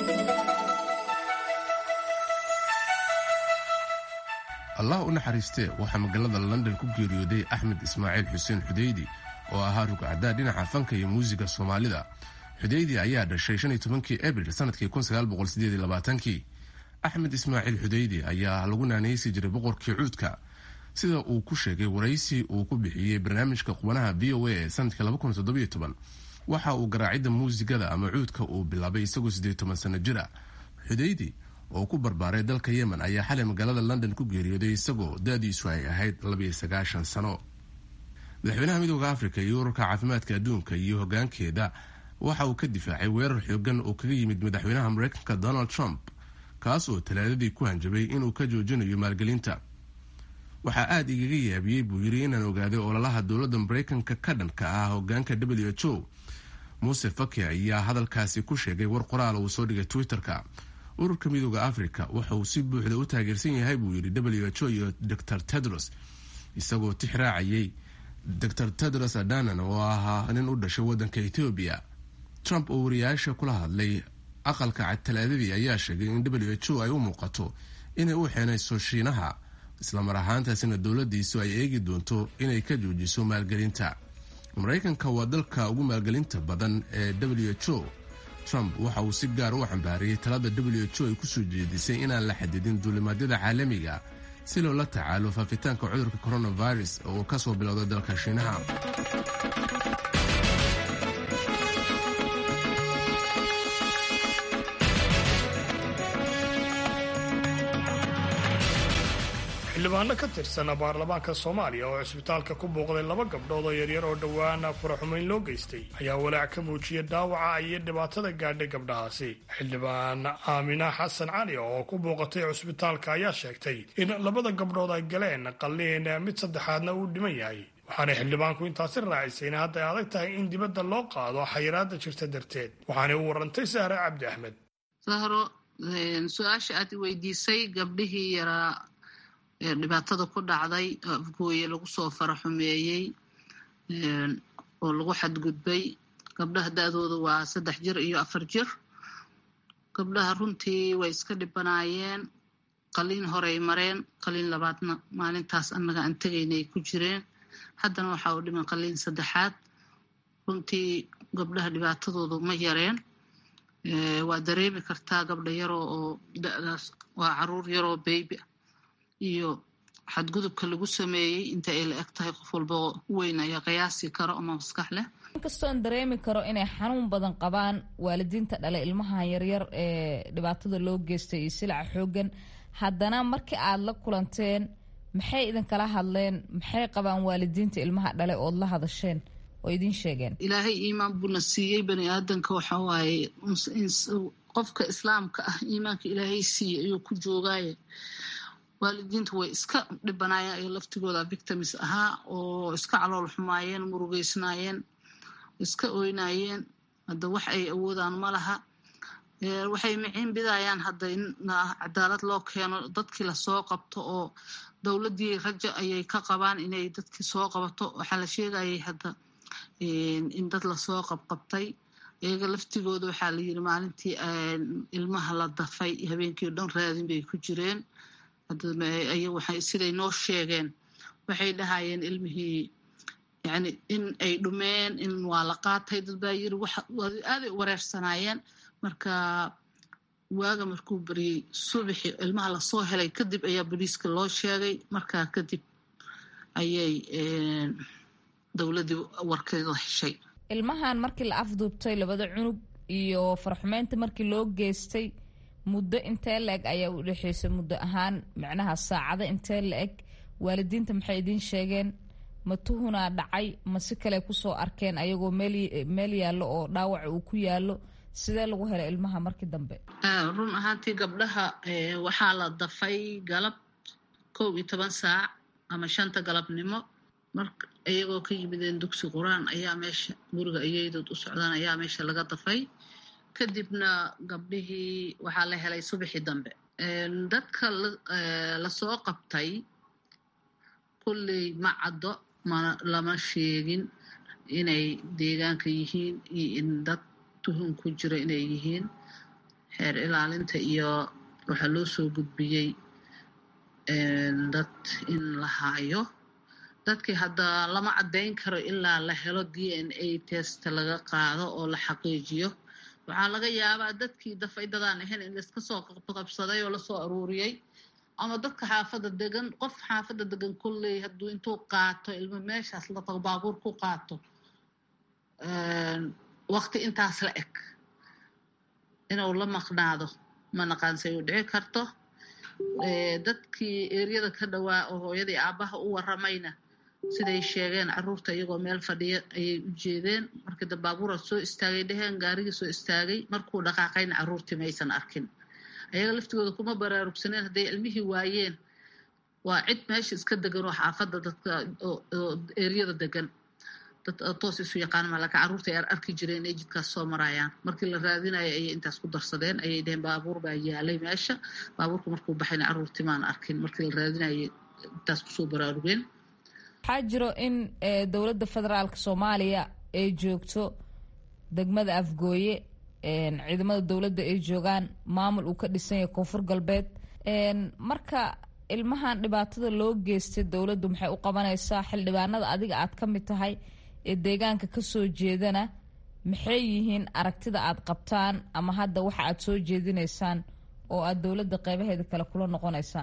allah u naxariistee waxaa magaalada london ku geeriyooday axmed ismaaciil xuseen xudeydi oo ahaa rugcaddaa dhinaca fanka iyo muusiga soomaalida xudeydi ayaa dhashay shan iyo tobankii abril sanadkii kun sagaal boqol sideed iyo labaatankii axmed ismaaciil xudeydi ayaa lagu naanaysi jiray boqorkii cuudka sida uu ku sheegay waraysi uu ku bixiyey barnaamijka qubanaha v o a ee sanadkii laba kun toddobiyo toban waxa uu garaacidda muusigada ama cuudka uu bilaabay isagoo siddeed toban sano jira xudeydi oo ku barbaaray dalka yemen ayaa xalay magaalada london ku geeriyooday isagoo da-diisu ay ahayd labiyo sagaashan sano madaxweynaha midooda afrika iyo ururka caafimaadka adduunka iyo hogaankeeda waxa uu ka difaacay weerar xoogan oo kaga yimid madaxweynaha mareykanka donald trump kaas oo talaadadii ku hanjabay inuu ka joojinayo maalgelinta waxaa aada igaga yaabiyey buu yidhi inaan ogaaday ololaha dowladda mareykanka ka dhanka ah hogaanka w h o muuse faki ayaa hadalkaasi ku sheegay war qoraal uu soo dhigay twitter-ka ururka midooda afrika waxa uu si buuxda u taageersan yahay buu yidhi w h o iyo dor tedros isagoo tix raacayay dor tedros adanan oo ahaa nin u dhashay waddanka etoobiya trump oo wariyaasha kula hadlay aqalka cad talaadadii ayaa sheegay in w h o ay u muuqato inay u xeenayso shiinaha islamar ahaantaasina dowladiisu ay eegi doonto inay ka joojiso maalgelinta maraykanka waa dalka ugu maalgelinta badan ee w h o trump waxa uu si gaar u xambaariyey talada w h o ay kusoo jeedisay inaan la xadidin duulimaadyada caalamiga si loola tacaalo faafitaanka cudurka coronavirus oo ka soo bilowday dalka shiinaha xildhibaano ka tirsan baarlamaanka soomaaliya oo cisbitaalka ku booqday laba gabdhood oo yaryar oo dhowaan furaxumayn loo geystay ayaa walaac ka muujiyay dhaawaca iyo dhibaatada gaadhay gabdhahaasi xildhibaan aamina xasan cali oo ku booqatay cisbitaalka ayaa sheegtay in labada gabdhood ay galeen qalliin mid saddexaadna uu dhiman yahay waxaanay xildhibaanku intaasi raacisay in hadda ay adag tahay in dibadda loo qaado xayiraada jirta darteed waxaanay u warantay sahre cabdi axmed sahro su-aasha aad weydiisay gabdhihii yaraa dhibaatada ku dhacday afgooye lagu soo faraxumeeyey oo lagu xadgudbay gabdhaha da-dooda waa saddex jir iyo afar jir gabdhaha runtii way iska dhibanaayeen qaliin horey mareen qaliin labaadna maalintaas annaga aan tegaynay ku jireen haddana waxa uu dhiman qaliin saddexaad runtii gabdhaha dhibaatadoodu ma yareen waa dareemi kartaa gabdha yaroo oo da-daas waa caruur yaroo beybi ah iyo xadgudubka lagu sameeyey inta ay la eg tahay qof walba oo weyn ayaa qiyaasi karo ama maskax leh inkastoon dareemi karo inay xanuun badan qabaan waalidiinta dhale ilmaha yaryar ee dhibaatada loo geystay iyo silaca xoogan haddana markii aad la kulanteen maxay idinkala hadleen maxay qabaan waalidiinta ilmaha dhale ood la hadasheen oo idin sheegeen ilaahay iimaan buuna siiyey bani aadanka waxa waaye qofka islaamka ah iimaanka ilaahay siiyey ayuu ku joogaaye waalidiintu way iska dhibanaayeen ay laftigooda victims ahaa oo iska calool xumaayeen murugeysnaayeen iska oynaayeen hadda wax ay awoodaan ma laha waxay miciin bidayaan hadda in cadaalad loo keeno dadkii lasoo qabto oo dowladdii raja ayay ka qabaan inay dadkii soo qabato waxaa la sheegayay hadda in dad lasoo qabqabtay iyaga laftigooda waxaa la yiri maalintii ilmaha la dafay habeenkii o dhan raadin bay ku jireen siday noo sheegeen waxay dhahayeen ilmihii yani in ay dhumeen in waa la qaatay dad baa yiri aaday u wareersanaayeen marka waaga markuu baryey subaxi ilmaha lasoo helay kadib ayaa boliiska loo sheegay markaa kadib ayay dowladdii warkeeda heshay ilmahan markii la afduubtay labada cunug iyo farxumeynta markii loo geystay muddo intee la-eg ayaa u dhexeysay muddo ahaan micnaha saacado intee la-eg waalidiinta maxay idiin sheegeen ma tuhunaa dhacay ma si kale kusoo arkeen ayagoo meel yaallo oo dhaawaca uu ku yaallo sidee lagu helay ilmaha markii dambe run ahaantii gabdhaha waxaa la dafay galab kow iyo toban saac ama shanta galabnimo mar iyagoo ka yimideen dugsi qur-aan ayaa meesha guriga iyaydood u socdaan ayaa meesha laga dafay kadibna gabdhihii waxaa la helay subaxii dambe dadka lasoo qabtay kulley ma caddo mana lama sheegin inay deegaanka yihiin iyo in dad tuhun ku jira inay yihiin xeer ilaalinta iyo waxaa loo soo gudbiyey dad in la haayo dadkii hadda lama caddayn karo ilaa la helo d n a test laga qaado oo la xaqiijiyo waxaa laga yaabaa dadkii dafay dadaan ahayn in laiska soo qabsaday oo lasoo aruuriyey ama dadka xaafadda degan qof xaafadda degan kolley hadduu intuu qaato ilmo meeshaas la tago baabuur ku qaato waqti intaas la eg inuu la maqnaado ma naqaansay u dhici karto dadkii eeryada ka dhowaa oo hooyadii aabbaha u waramayna siday sheegeen caruurta iyagoo meel fadhiya ayay u jeedeen markii da baabuura soo istaagay dheheen gaarigii soo istaagay markuu dhaqaaqayna caruurtii maysan arkin ayaga laftigooda kuma baraarugsaneen hadday ilmihii waayeen waa cid meesha iska degan oo xaafadda dadka oo eeryada degan dad toos isu yaqaan malaka caruurta ay arki jireen ay jidkaas soo marayaan markii la raadinayo ayay intaas ku darsadeen ayay dheheen baabuur baa yaalay meesha baabuurka markuu baxayna caruurtii maan arkin markii la raadinayay intaas kusoo baraarugeen waxaa jiro in dowladda federaalk soomaaliya ay joogto degmada afgooye ciidamada dowladda ay joogaan maamul uu ka dhisan yahay koonfur galbeed marka ilmahan dhibaatada loo geystay dowladdu maxay u qabanaysaa xildhibaanada adiga aad ka mid tahay ee deegaanka kasoo jeedana maxay yihiin aragtida aad qabtaan ama hadda waxa aad soo jeedinaysaan oo aad dowladda qeybaheeda kale kula noqonaysaan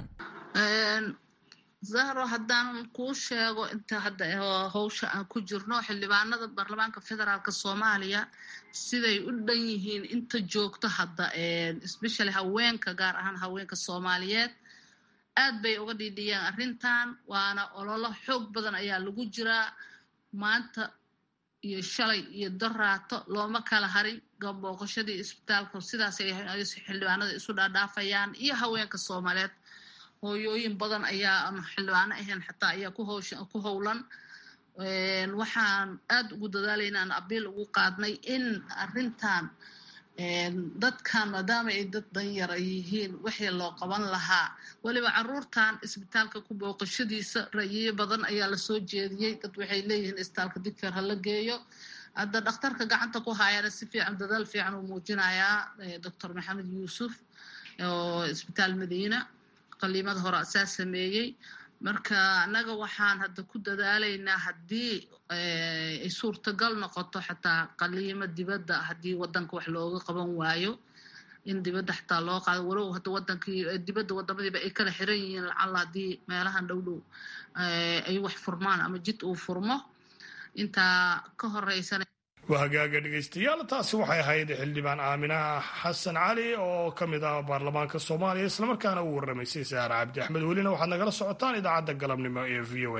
zahro haddaan kuu sheego inta hadda howsha aan ku jirno xildhibaanada baarlamaanka federaalk soomaaliya siday u dhan yihiin inta joogto hadda especially haweenka gaar ahaan haweenka soomaaliyeed aad bay uga dhiidhiyeen arrintan waana ololo xoog badan ayaa lagu jiraa maanta iyo shalay iyo daraato looma kala harin gabooqashadii isbitaalka sidaas ay xildhibaanada isu dhaadhaafayaan iyo haweenka soomaaliyeed hooyooyin badan ayaa ama xildhibaano ahayn xataa ayaa ku howlan waxaan aad ugu dadaalaynaa aan abiil ugu qaadnay in arrintan dadkan maadaama ay dad danyar ay yihiin wixii loo qaban lahaa weliba caruurtan isbitaalka ku booqashadiisa ra'yiyo badan ayaa lasoo jeediyey dad waxay leeyihiin isbitaalka digfeer hala geeyo hadda dhakhtarka gacanta ku haayana si fiican dadaal fiican uu muujinayaa doctor maxamed yuusuf oo isbitaal madiina qaliimada hore asaa sameeyey marka annaga waxaan hadda ku dadaalaynaa haddii ay suurtagal noqoto xataa qaliimo dibadda haddii wadanka wax looga qaban waayo in dibadda xataa loo qaado walow hadda wadankii dibadda wadamadiiba ay kala xiran yihiin lacalla haddii meelahan dhow dhow ay wax furmaan ama jid uu furmo intaa ka horeysana waa hagaaga dhegaystayaal taasi waxay ahayd xildhibaan aaminaha xasan cali oo ka mid ah baarlamaanka soomaaliya islamarkaana uu warramaysay saare cabdi axmed welina waxaad nagala socotaan idaacadda galabnimo ee v o a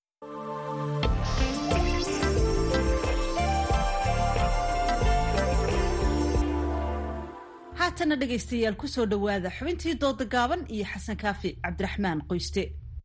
haatana dhegaystayaal kusoo dhowaada xubintii dooda gaaban iyo xasan kaafi cabdiraxmaan qoyste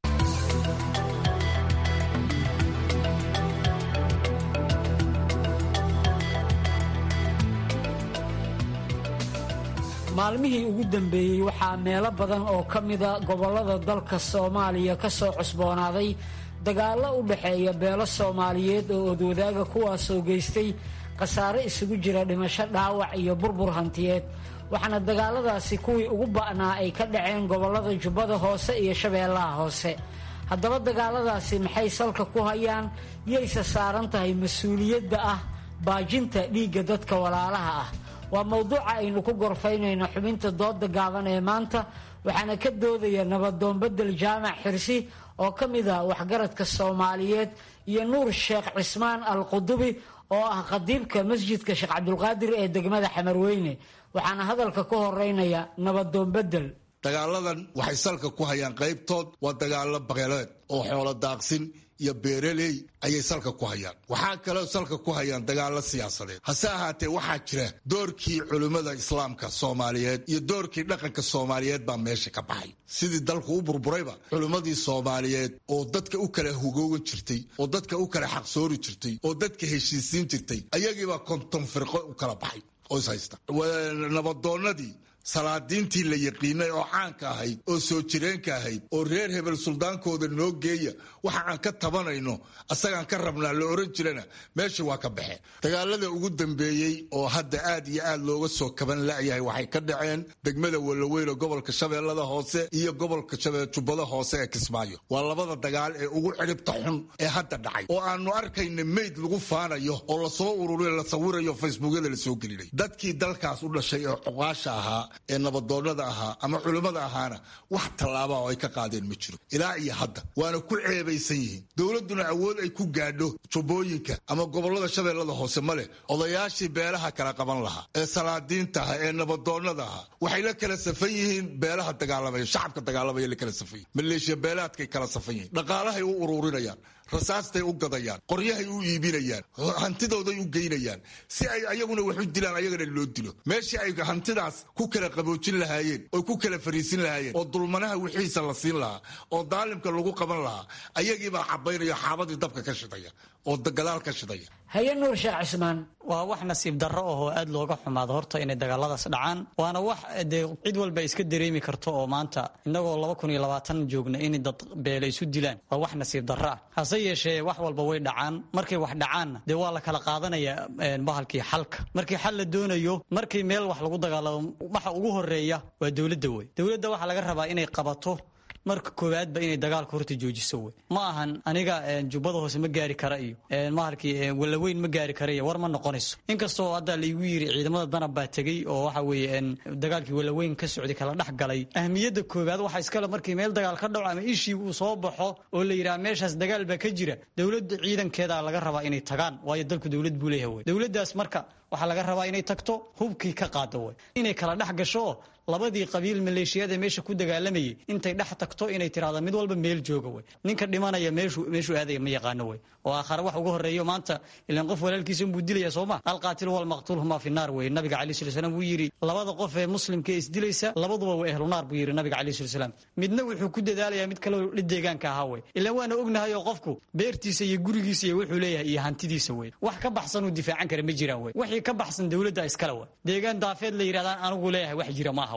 maalmihii ugu dambeeyey waxaa meelo badan oo ka mida gobollada dalka soomaaliya ka soo cusboonaaday dagaallo u dhexeeya beelo soomaaliyeed oo odwadaaga kuwaasoo geystay khasaare isugu jira dhimasho dhaawac iyo burbur hantiyeed waxaana dagaaladaasi kuwii ugu ba'naa ay ka dhaceen gobollada jubbada hoose iyo shabeellaha hoose haddaba dagaaladaasi maxay salka ku hayaan yayse saaran tahay mas-uuliyadda ah baajinta dhiigga dadka walaalaha ah waa mowduuca aynu ku gorfaynayno xubinta dooda gaaban ee maanta waxaana ka doodaya nabadoonbedel jaamac xirsi oo ka mid ah waxgaradka soomaaliyeed iyo nuur sheekh cismaan al qudubi oo ah khadiibka masjidka sheekh cabdulqaadir ee degmada xamarweyne waxaana hadalka ku horeynaya nabadoonbedel dagaaladan waxay salka ku hayaan qaybtood waa dagaalo baqeleed oo xoolo daaqsin iyo beeraley ayay salka ku hayaan waxaa kaloo salka ku hayaan dagaalo siyaasadeed hase ahaatee waxaa jira doorkii culimmada islaamka soomaaliyeed iyo doorkii dhaqanka soomaaliyeed baa meesha ka baxay sidii dalku u burburayba culimmadii soomaaliyeed oo dadka u kala hugoogan jirtay oo dadka u kala xaqsoori jirtay oo dadka heshiisiin jirtay ayagiibaa konton firqo u kala baxay oo is haysta nabadoonnadii salaadiintii la yaqiinay oo caanka ahayd oo soo jireenka ahayd oo reer hebel suldaankooda noo geeya waxa aan ka tabanayno asagaan ka rabnaa la oran jirana meesha waa ka baxeen dagaalada ugu dambeeyey oo hadda aad iyo aad looga soo kaban la'yahay waxay ka dhaceen degmada walaweyn gobolka shabeellada hoose iyo gobolka jubbada hoose ee kismaayo waa labada dagaal ee ugu cidhibta xun ee hadda dhacay oo aanu arkayna meyd lagu faanayo oo lasoo ururiyo la sawirayo facebookyada lasoo gelinay dadkii dalkaas u dhashay ee cuqaasha ahaa ee nabadoonnada ahaa ama culimmada ahaana wax tallaaba oo ay ka qaadeen ma jiro ilaa iyo hadda waana ku ceebaysan yihiin dowladduna awood ay ku gaadho jubbooyinka ama gobollada shabeellada hoose ma leh odayaashii beelaha kala qaban lahaa ee salaadiinta aha ee nabadoonnada ahaa waxay la kala safan yihiin beelaha dagaalamaya shacabka dagaalamaya la kala safan yihin maleeshiya beelaadkay kala safan yihiin dhaqaalahay u uruurinayaan rasaastay u gadayaan qoryahay u iibinayaan hantidooday u geynayaan si ay ayaguna wax u dilaan ayagana loo dilo meeshii ay hantidaas ku kala qaboojin lahaayeen oo ku kala fariisin lahaayeen oo dulmanaha wixiisa la siin lahaa oo daalimka lagu qaban lahaa ayagiibaa cabaynaya xaabadii dabka ka shidaya oo gadaal ka shidaya haye nuur sheekh cismaan waa wax nasiib darro ahoo aad looga xumaado horta inay dagaaladaas dhacaan waana wax dee cid walba iska dareemi karto oo maanta innagoo laba kun iyo labaatan joogna in dad beela isu dilaan waa wax nasiib darro ah hase yeeshee wax walba way dhacaan markay wax dhacaanna dee waa la kala qaadanaya bahalkii xalka markii xal la doonayo markii meel wax lagu dagaalamo waxa ugu horeeya waa dowladda wey dowladda waxaa laga rabaa inay qabato marka koowaadba inay dagaalka horta joojiso wey ma ahan aniga jubbada hoose ma gaari kara iyo mahalkii walaweyn ma gaari kara iyo war ma noqonayso inkastoo hadda laigu yiri ciidamada danab baa tegey oo waxa weeye dagaalkii walaweyn ka socday kala dhex galay ahmiyadda koowaad waxaa iskale markii meel dagaal ka dhaco ama ishii uu soo baxo oo la yidhaha meeshaas dagaal baa ka jira dowladda ciidankeeda laga rabaa inay tagaan waayo dalku dowlad buu leeyahay wey dowladdaas marka waxaa laga rabaa inay tagto hubkii ka qaado wey inay kala dhex gasho labadii qabiil maleeshiyada meesha ku dagaalamayay intay dhex tagto inay tirahdo mid walba meel jooga wey ninka dhimanaya meeshuu aadaya ma yaqaano wey oo aakhare wax uga horeeyo maanta ilan qof walaalkiisa unbuu dilaya sooma alqaatilu walmaqtuul humaa fi naar wey nabiga calayi sala slam wuu yidhi labada qof ee muslimka ee isdilaysa labaduba waa ehlu naar buu yidhi nabiga calayi sala slam midna wuxuu ku dadaalayaa mid kaleo deegaanka ahaa wey ilan waana ognahay oo qofku beertiisa iyo gurigiisa iyo wuxuu leeyahay iyo hantidiisa wey wax ka baxsanuu difaacan kara ma jiraan wey wixii ka baxsan dowladda iskale wey deegaan daafeed la yidhahdaan anigu leeyahay wax jira maaha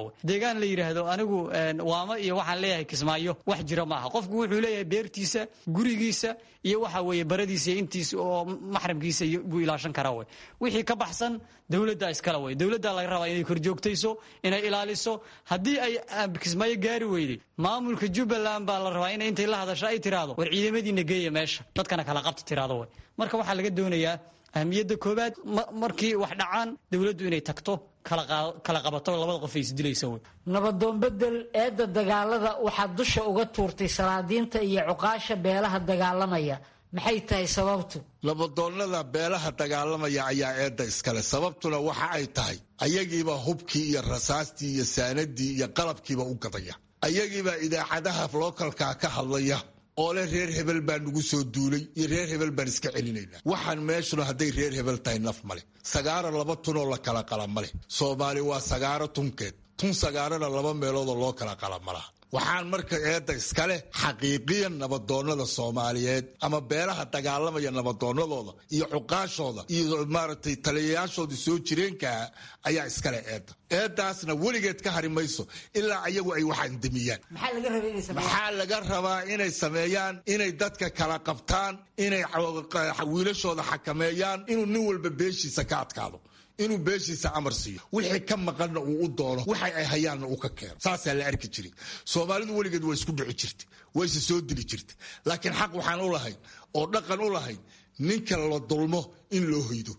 wey deegaan la yidhaahdo anigu waamo iyo waxaan leeyahay kismaayo wax jira ma aha qofku wuxuu leeyahay beertiisa gurigiisa iyo waxa weeye baradiisa iyo intiisa oo maxramkiisa buu ilaashan karaa wey wixii ka baxsan dowladda iskale wey dowladda laga rabaa inay korjoogtayso inay ilaaliso haddii ay kismaayo gaari weyday maamulka jubbaland baa la rabaa inay intay la hadasho ay tiraahdo war ciidamadiina geeya meesha dadkana kala qabta tiraahdo wey marka waxaa laga doonayaa ahmiyadda koobaad markii wax dhacaan dowladdu inay tagto kala qabato labada qof ay isdilaysa wey nabadoon bedel eedda dagaalada waxaad dusha uga tuurtay salaadiinta iyo cuqaasha beelaha dagaalamaya maxay tahay sababtu nabadoonnada beelaha dagaalamaya ayaa eedda iskale sababtuna waxa ay tahay ayagiiba hubkii iyo rasaastii iyo saanadii iyo qalabkiiba u gadaya ayagiibaa idaacadaha lookalkaa ka hadlaya oo leh reer hebel baa nagu soo duulay iyo reer hebel baan iska celinaynaa waxaan meeshuna hadday reer hebel tahay naf ma leh sagaaro laba tunoo la kala qala ma leh soomaali waa sagaaro tunkeed tun sagaarana laba meeloodoo loo kala qala ma laha waxaan marka eedda iskaleh xaqiiqiyan nabadoonnada soomaaliyeed ama beelaha dagaalamaya nabadoonnadooda iyo cuqaashooda iyo maaragtay taliyayaashooda soo jireenkaa ayaa iskale eedda eeddaasna weligeed ka hari mayso ilaa ayagu ay wax andamiyaan maxaa laga rabaa inay sameeyaan inay dadka kala qabtaan inay wiilashooda xakameeyaan inuu nin walba beeshiisa ka adkaado inuu beeshiisa amar siiyo wixii ka maqanna uu u doono waxay ay hayaanna uu ka keeno saasaa la arki jiray soomaalidu weligeed waa isku dhici jirtay wayse soo dili jirtay laakiin xaq waxaan u lahayn oo dhaqan u lahayn ninka la dulmo in loo hoydo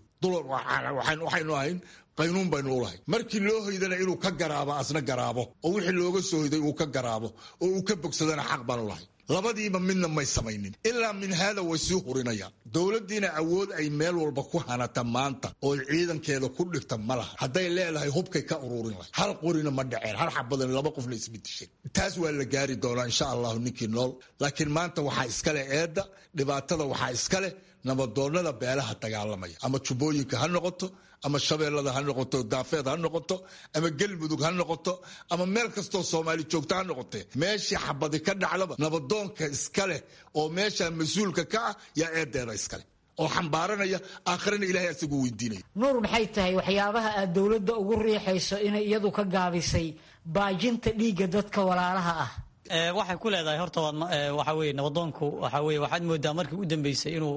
waxaynu ahayn qaynuun baynu u lahayn markii loo hoydana inuu ka garaabo asna garaabo oo wixii looga soo hoyday uu ka garaabo oo uu ka bogsadana xaq baan u lahayn labadiiba midna may samaynin ilaa min haada way sii hurinayaan dowladdiina awood ay meel walba ku hanata maanta oo ciidankeeda ku dhigta ma laha hadday leedahay hubkay ka ururin lahay hal qorina ma dhaceen hal xabadan laba qofna isma disheen taas waa la gaari doonaa insha allahu ninkii nool laakiin maanta waxaa iskaleh eedda dhibaatada waxaa iskaleh nabadoonnada beelaha dagaalamaya ama jubbooyinka ha noqoto ama shabeellada ha noqoto daafeed ha noqoto ama gelmudug ha noqoto ama meel kastoo soomaali joogto ha noqotee meeshii xabadi ka dhacdaba nabadoonka iska leh oo meesha mas-uulka ka ah yaa eedeeda iskaleh oo xambaaranaya aakhirana ilahay asagu weydiinaya nuur maxay tahay waxyaabaha aad dowladda ugu riixayso inay iyadu ka gaabisay baajinta dhiigga dadka walaalaha ah waxay ku leedahay horta waxa weye nabadoonku waxa weye waxaad moodaa markii u dambeysay inuu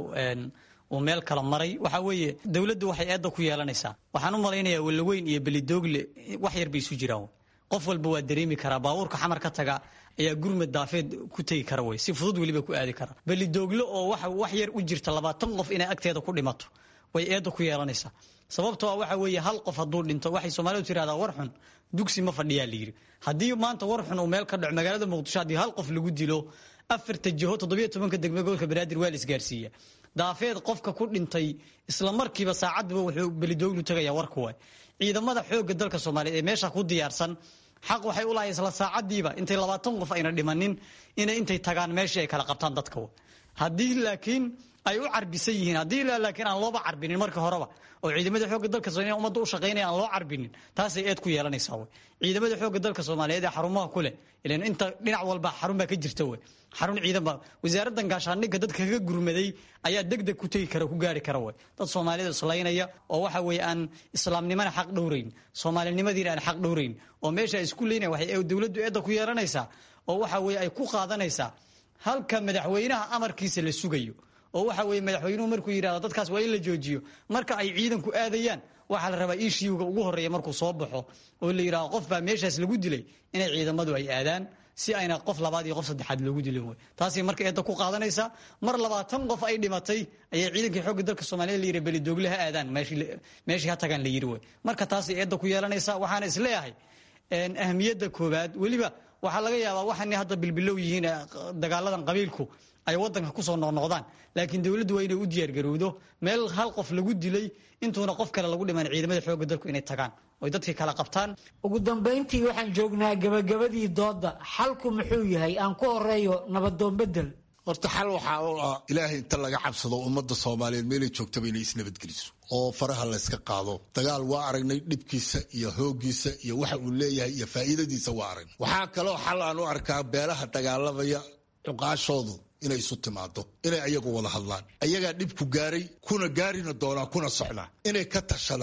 uu meel kala maray waxa weeye dowladdu waxay eedda ku yeelanaysaa waxaan u malaynayaa walaweyn iyo belidoogle wax yar bay isu jiraan qof walba waa dareemi karaa baabuurka xamar ka taga ayaa gurmad daafeed ku tegi kara wey si fudud weliba ku aadi kara belidoogle oo wax yar u jirta labaatan qof inay agteeda ku dhimato way eedda ku yeelanaysaa sababtoo ah waxa weeye hal qof hadduu dhinto waxay soomaalidu tirahdaa war xun dugsi ma fadhiyaa layidhi haddii maanta war xun uu meel ka dhaco magaalada muqdisho haddii hal qof lagu dilo afarta jiho toddobiyo tobanka degme gobolka banaadir waa la isgaarsiiya daafeed qofka ku dhintay isla markiiba saacadduba wuxuu belidooglu tegaya warku waay ciidamada xoogga dalka soomaaliyeed ee meesha ku diyaarsan xaq waxay u lahay isla saacadiiba intay labaatan qof ayna dhimanin inay intay tagaan meeshii ay kala qabtaan dadka haddii laakiin ay u carbisan yihiin haddii laakiin aan looba carbinin marka horeba oo ciidamada xoogga dalka soomaaliyeed ummadda u shaqaynaya aan loo carbinin taasay eed ku yeelanaysaa wey ciidamada xoogga dalka soomaaliyeed ee xarumaha ku leh ilan inta dhinac walba xarun baa ka jirta wey xarun ciidan baa wasaaraddan gaashaandhigga dadka kaga gurmaday ayaa deg deg ku tegi kara ku gaari kara wey dad soomaalida islaynaya oo waxa weeye aan islaamnimana xaq dhowrayn soomaalinimadiina aan xaq dhowrayn oo meesha isku leynaya waxay dowladdu eedda ku yeelanaysaa oo waxa weeye ay ku qaadanaysaa halka madaxweynaha amarkiisa la sugayo oo waxa weye madaxweynuhu markuu yidhahdo dadkaas waa in la joojiyo marka ay ciidanku aadayaan waxaa la rabaa ishiuga ugu horeeya markuu soo baxo oo la yidhahdo qof baa meeshaas lagu dilay inay ciidamadu ay aadaan si ayna qof labaad iyo qof saddexaad loogu dilin wey taasay marka eedda ku qaadanaysaa mar labaatan qof ay dhimatay ayaa ciidankii xoogga dalka soomaaliyed la yidhi belidoogle ha aadaan meeshii ha tagaan la yidhi wey marka taasay eedda ku yeelanaysaa waxaana isleeyahay ahmiyadda koowaad weliba waxaa laga yaabaa waxaana hadda bilbilow yihiin dagaaladan qabiilku ay wadanka kusoo noqnoqdaan laakiin dowladdu waa inay u diyaargarowdo meel hal qof lagu dilay intuuna qof kale lagu dhiman ciidamada xoogga dalku inay tagaan oy dadkii kala qabtaan ugu dambayntii waxaan joognaa gabagabadii doodda xalku muxuu yahay aan ku horeeyo nabadoon bedel horta xal waxaa u ah ilaahay inta laga cabsado ummadda soomaaliyeed meelay joogtaba inay isnabadgeliso oo faraha layska qaado dagaal waa aragnay dhibkiisa iyo hooggiisa iyo waxa uu leeyahay iyo faa'iidadiisa waa aragnay waxaa kaloo xal aan u arkaa beelaha dagaalamaya cuqaashoodu inay isu timaado inay ayagu wada hadlaan ayagaa dhibku gaaray kuna gaarina doonaa kuna socdaa inay ka tashadaan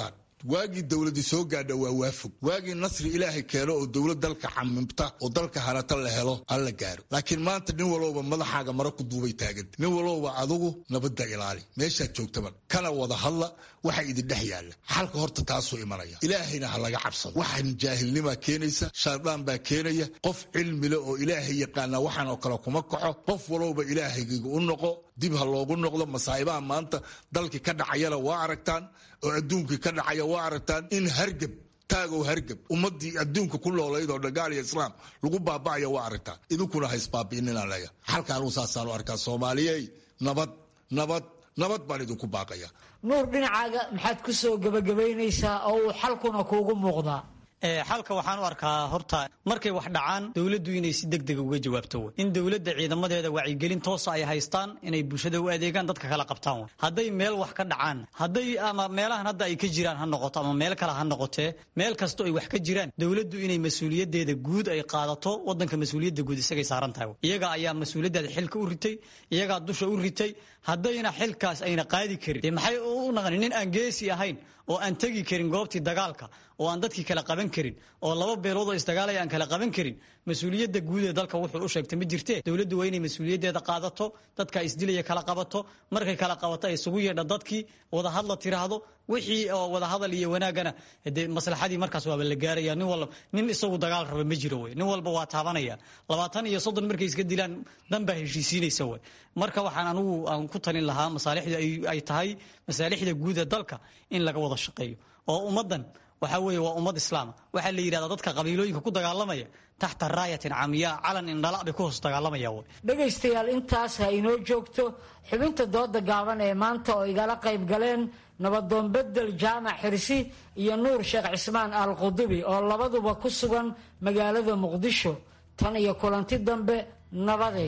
waagii dowladii soo gaadha waa waafog waagii nasri ilaahay keeno oo dowlad dalka xamimta oo dalka harata la helo alla gaaro laakiin maanta nin walowba madaxaaga mara ku duubay taaganta nin walowba adugu nabadda ilaali meeshaad joogtaba kana wada hadla waxa idin dhex yaalla xalka horta taasuu imanaya ilaahayna ha laga cabsado waxaan jaahilnimaa keenaysa shaydaan baa keenaya qof cilmile oo ilaahay yaqaana waxaan oo kale kuma kaxo qof walowba ilaahaygiga u noqo dib ha loogu noqdo masaa'ibaha maanta dalkii ka dhacayana waa aragtaan oo adduunkii ka dhacaya waa aragtaan in hargab taagow hargab ummadii adduunka ku noolayd oo dhagaal iyo islaam lagu baaba'aya waa aragtaan idinkuna ha isbaabi'inina leeya xalka anuu saasaan u arkaa soomaaliyey nabad nabad nabad baan idinku baaqaya nuur dhinacaaga maxaad ku soo gebagabaynaysaa oo uu xalkuna kuugu muuqdaa xalka waxaan u arkaa horta markay wax dhacaan dowladdu inay si degdega uga jawaabto w in dowladda ciidamadeeda wacyigelin toosa ay haystaan inay bulshada u adeegaan dadka kala qabtaan w hadday meel wax ka dhacaan hadday ama meelahan hadda ay ka jiraan ha noqoto ama meel kale ha noqotee meel kasto ay wax ka jiraan dowladdu inay mas-uuliyadeeda guud ay qaadato wadanka mas-uuliyadda guud isagay saaran tahay iyaga ayaa mas-uuliyaddeeda xilka u ritay iyagaa dusha u ritay haddayna xilkaas ayna qaadi karin dee maxay u naqanin nin aan geesi ahayn oo aan tegi karin goobtii dagaalka oo aan dadkii kala qaban karin oo laba beelood oo isdagaalaya aan kala qaban karin mas-uuliyadda guud ee dalka wuxuu u sheegtay ma jirte dowladdu waa inay mas-uuliyaddeeda qaadato dadka isdilaya kala qabato markay kala qabato ay isugu yeedha dadkii wadahadla tiraahdo wixii oo wadahadal iyo wanaagana dee maslaxadii markaas waaba la gaaraya nin walba nin isagu dagaal raba ma jiro wey nin walba waa taabanaya labaatan iyo soddon markay iska dilaan dan baa heshiisiinaysa wey marka waxaan anugu aan ku talin lahaa masaalixda ay tahay masaalixda guud ee dalka in laga wada shaqeeyo oo ummaddan waxaa weeye waa ummad islaama waxaa la yidhahdaa dadka qabiilooyinka ku dagaalamaya taxta raayatin camiyaa calan indhala bay ku hoos dagaalamaya wey dhegaystayaal intaas ha inoo joogto xubinta dooda gaaban ee maanta oo igala qayb galeen nabadoon bedel jaamac xirsi iyo nuur sheekh cismaan al qudubi oo labaduba ku sugan magaalada muqdisho tan iyo kulanti dambe nabaday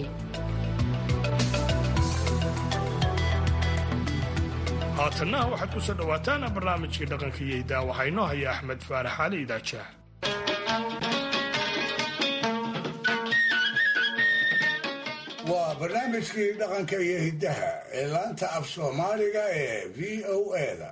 haatanna waxaad ku soo dhowaataan barnaamijkii dhaqanka iyo hidaa waxaa inoo haya axmed faarax cali idaajaah waa barnaamijkii dhaqanka iyo hiddaha ee laanta af soomaaliga ee v o eda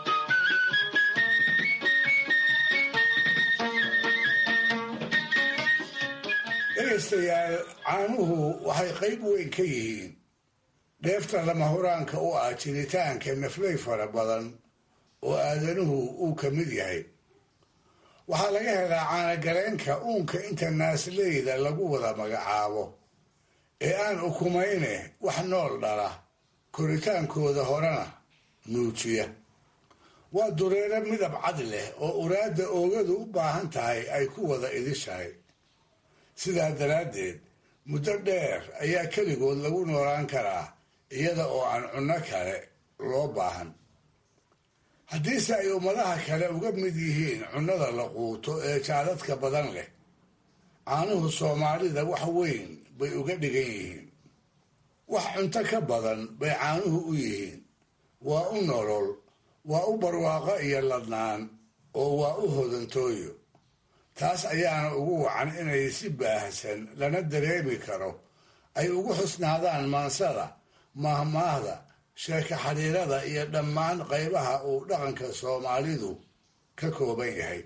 dhegaystayaal caanuhu waxay qayb weyn ka yihiin dheefta lama huraanka u ah jiritaanka naflay fara badan oo aadanuhu uu ka mid yahay waxaa laga helaa caanagaleenka uunka inta naasleyda lagu wada magacaabo ee aan ukumayne wax nool dhala koritaankooda horena nuujiya waa dureero midab cad leh oo uraadda oogadu u baahan tahay ay ku wada idishahay sidaa daraaddeed muddo dheer ayaa keligood lagu noolaan karaa iyada oo aan cunno kale loo baahan haddiise ay ummadaha kale uga mid yihiin cunnada la quuto ee jaadadka badan leh caanuhu soomaalida wax weyn bay uga dhigan yihiin wax cunto ka badan bay caanuhu u yihiin waa u nolol waa u barwaaqo iyo ladnaan oo waa u hodantooyo taas ayaana ugu wacan inay si baahsan lana dareemi karo ay ugu xusnaadaan maansada maahmaahda sheeko xidhiirada iyo dhammaan qaybaha uu dhaqanka soomaalidu ka kooban yahay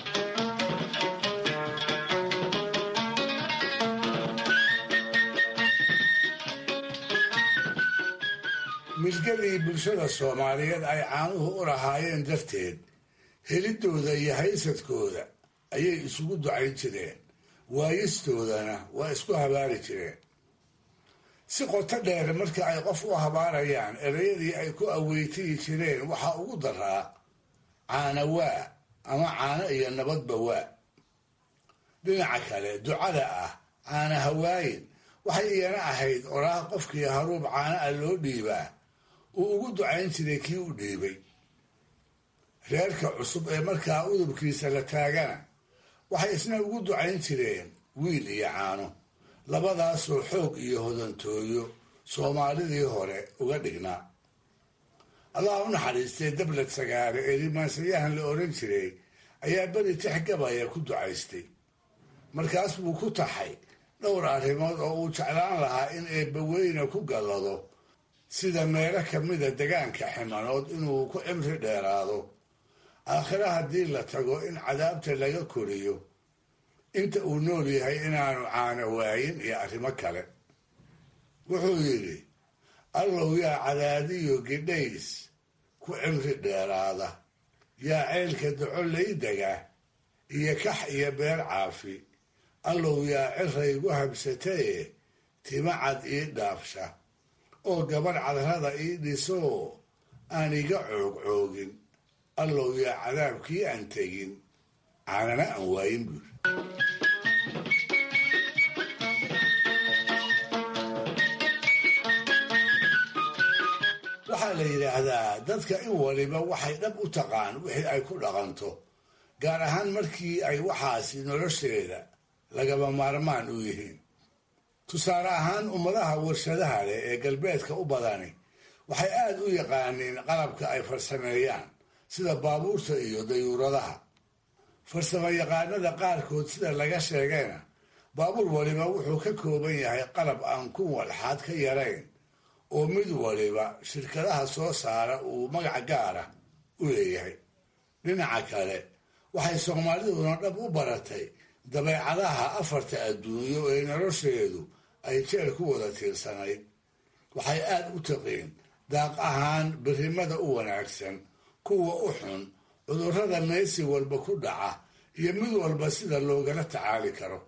milgadii bulshada soomaaliyeed ay caanuhu u lahaayeen darteed helidooda iyo haysadkooda ayay isugu ducayn jireen waayistoodana waa isku habaari jireen si qoto dheer marka ay qof u habaarayaan ereyadii ay ku aweytiyi jireen waxaa ugu daraa caana waa ama caano iyo nabadba waa dhinaca kale ducada ah caana hawaayin waxay iyana ahayd oraah qofkii haruub caana ah loo dhiibaa uu ugu ducayn jiray kii u dhiibay reerka cusub ee markaa udubkiisa la taagana waxay isna ugu ducayn jireen wiil iyo caano labadaasoo xoog iyo hodantooyo soomaalidii hore uga dhignaa allah u naxariistay dablad sagaare ee rimaansayahan la oran jiray ayaa beri tix gabaya ku ducaystay markaas buu ku taxay dhowr arrimood oo uu jeclaan lahaa in eebbaweyne ku gallado sida meelo ka mida degaanka ximanood inuu ku cimri dheeraado aakhire haddii la tago in cadaabta laga koriyo inta uu nool yahay inaanu caano waayin iyo arrimo kale wuxuu yidhi allow yaa cadaadiyo gidhays ku cimri dheeraada yaa ceylka daco laydaga iyo kax iyo beer caafi allow yaa ciraygu habsataye tima cad ii dhaafsha oo gabadh cadrada ii dhisoo aan iga coogcoogin allow yaa cadaabkii aan tegin caanana aan waayin buuri waxaa la yidhaahdaa dadka in waliba waxay dhab u taqaan wixii ay ku dhaqanto gaar ahaan markii ay waxaasi nolosheeda lagaba maarmaan u yihiin tusaale ahaan ummadaha warshadaha leh ee galbeedka u badani waxay aad u yaqaaniin qalabka ay farsameeyaan sida baabuurta iyo dayuuradaha farsamo yaqaanada qaarkood sida laga sheegayna baabuur waliba wuxuu ka kooban yahay qalab aan ku walxaad ka yarayn oo mid waliba shirkadaha soo saara uu magac gaara u leeyahay dhinaca kale waxay soomaaliduna dhab u baratay dabeecadaha afarta adduunyo ee nolosheedu ay jeel ku wada tiirsanayd waxay aad u taqiin daaq ahaan berrimada u wanaagsan kuwa u xun cudurrada meesi walba ku dhaca iyo mid walba sida loogala tacaali karo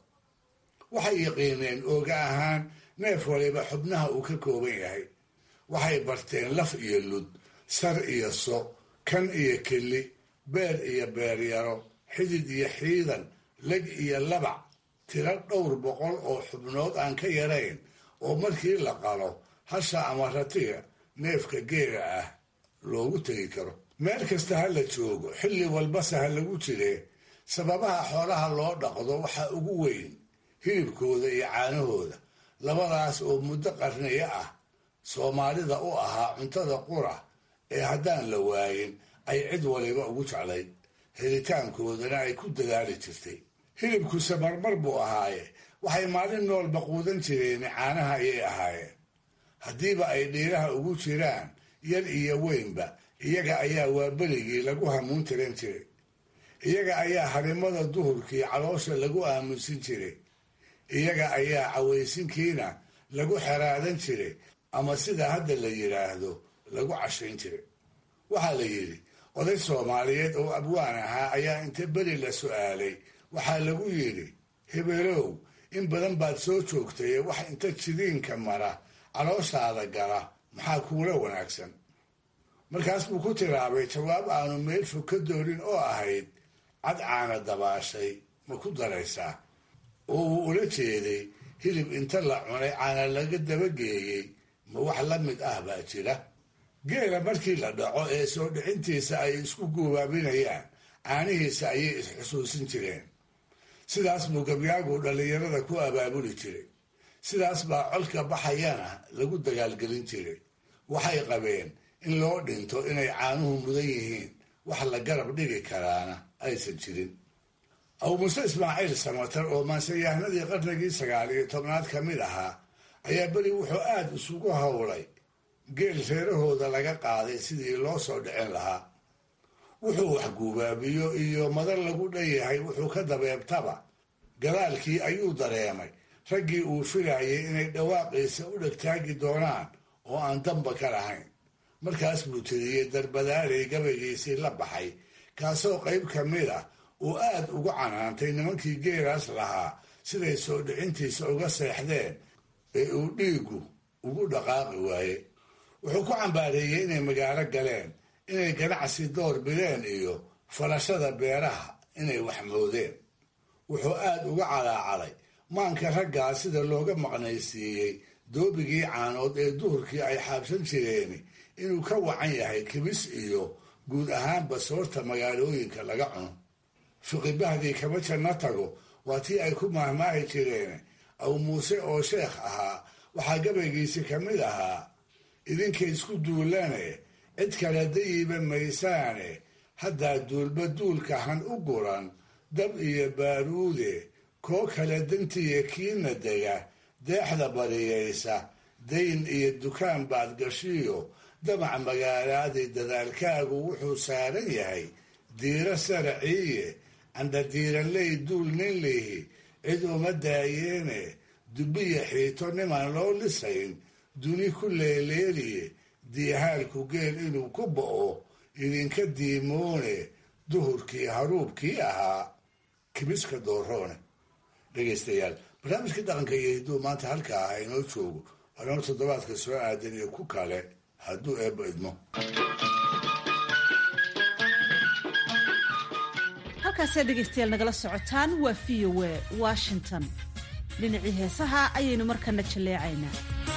waxay yaqiineen ooga ahaan neef waliba xubnaha uu ka kooban yahay waxay barteen laf iyo lud sar iyo so kan iyo keli beer iyo beeryaro xidid iyo xiidan leg iyo labac tiro dhowr boqol oo xubnood aan ka yarayn oo markii la qalo hasha ama ratiga neefka geela ah loogu tegi karo meel kasta ha la joogo xilli walbase ha lagu jiree sababaha xoolaha loo dhaqdo waxaa ugu weyn hilibkooda iyo caanahooda labadaas oo muddo qarniyo ah soomaalida u ahaa cuntada qura ee haddaan la waayin ay cid waliba ugu jeclayd helitaankoodana ay ku dadaali jirtay hilibkuse marmar buu ahaaye waxay maalin noolba quudan jireen caanaha ayay ahaayeen haddiiba ay dhiiraha ugu jiraan yar iyo weynba iyaga ayaa waaberigii lagu hamuun tiran jiray iyaga ayaa harimada duhurkii caloosha lagu aamusin jiray iyaga ayaa cawaysinkiina lagu xeraadan jiray ama sida hadda la yidhaahdo lagu cashayn jiray waxaa la yidhi oday soomaaliyeed oo abwaan ahaa ayaa inta beri la su'aalay waxaa lagu yidhi hebelow in badan baad soo joogtay wax inta jidiinka mara calooshaada gala maxaa kuula wanaagsan markaas buu ku tiraabay jawaab aanu meel fog ka doonin oo ahayd cad caana dabaashay ma ku daraysaa oo uu ula jeeday hilib inta la cunay caana laga dabageeyey ma wax la mid ah baa jira geela markii la dhaco ee soo dhicintiisa ay isku guubaabinayaan caanihiisa ayay isxusuusin jireen sidaas buu gabyaagu dhallinyarada ku abaabuli jiray sidaas baa colka baxayana lagu dagaalgelin jiray waxay qabeen in loo dhinto inay caanuhu mudan yihiin wax la garab dhigi karaana aysan jirin abu muuse ismaaciil samatar oo maanseyahanadii qarnigii sagaal iyo tobnaad ka mid ahaa ayaa beri wuxuu aada isugu howlay geel reerahooda laga qaaday sidii loo soo dhicin lahaa wuxuu wax guubaabiyo iyo madar lagu dhanyahay wuxuu ka dabeebtaba gadaalkii ayuu dareemay raggii uu filayay inay dhawaaqiisa u dhegtaagi doonaan oo aan damba ka lahayn markaas buu tiriyey darbadaalay gabaygiisii la baxay kaasoo qayb ka mid ah uu aad ugu canaantay nimankii geelaas lahaa siday soo dhicintiisa uga seexdeen ee uu dhiiggu ugu dhaqaaqi waaye wuxuu ku cambaareeyey inay magaalo galeen inay ganacsi door bideen iyo falashada beeraha inay wax moodeen wuxuu aad uga calaacalay maanka raggaa sida looga maqnaysiiyey doobigii caanood ee duhurkii ay xaabsan jireen inuu ka wacan yahay kibis iyo guud ahaanba soorta magaalooyinka laga cuno fiqibahdii kama janno tago waa tii ay ku maahmaahi jireen aw muuse oo sheekh ahaa waxaa gabaygiisi ka mid ahaa idinka isku duulane cid kale dayiba maysaane haddaa duulba duulka han u guran dab iyo baaruude koo kale dantiya kiina dega deexda bariyaysa dayn iyo dukaan baad gashiyo damac magaalaadii dadaalkaagu wuxuu saaran yahay diiro saraciiye candhadiiraley duul nin lihi cid uma daayeene dubbiya xiito nimaan loo lisayn duni ku leeleeliye diihaalku geel inuu ku bo'o idinka diimoone duhurkii haruubkii ahaa kimiska dooroone dhegaystayaal barnaamijkii dhaqanka iyo hidduu maanta halkaa ah inoo joogo waanoo toddobaadka soo aadan iyo ku kale hadduu eebba idmo halkaasee dhegaystayaal nagala socotaan waa v o a washington dhinacii heesaha ayaynu markana jalleecaynaa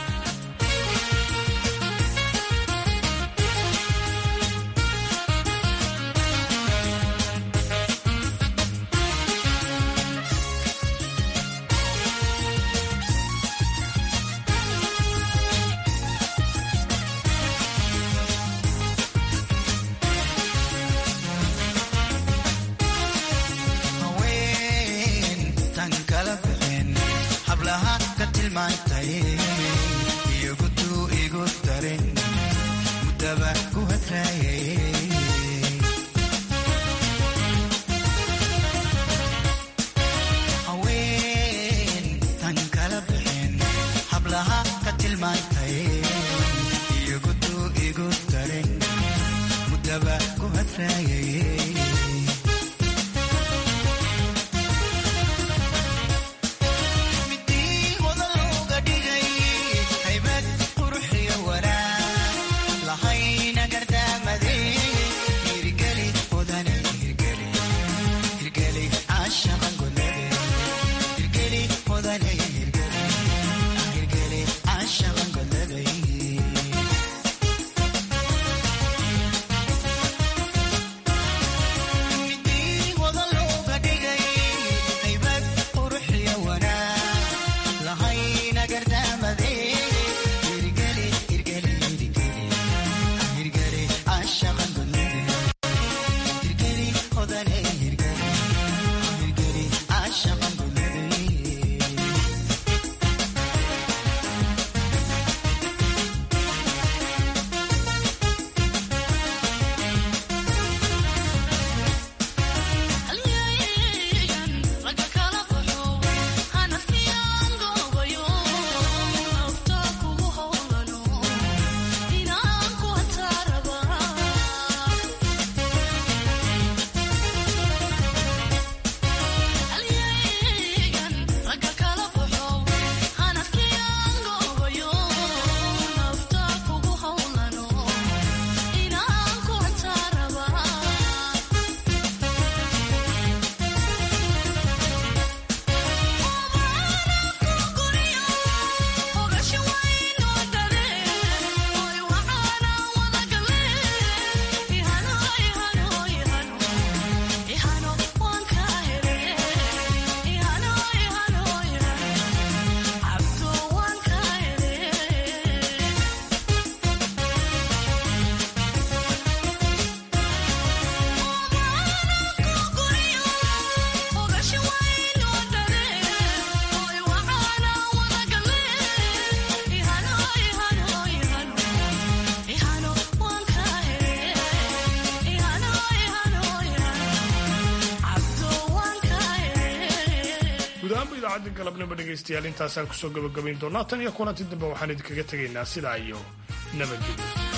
idaacadda galabnimo dhegaystayaal intaasaan kusoo gabagabayn doonaa tan iyo kulanti dambe waxaan idinkaga tegaynaa sidaa iyo nabadgelyo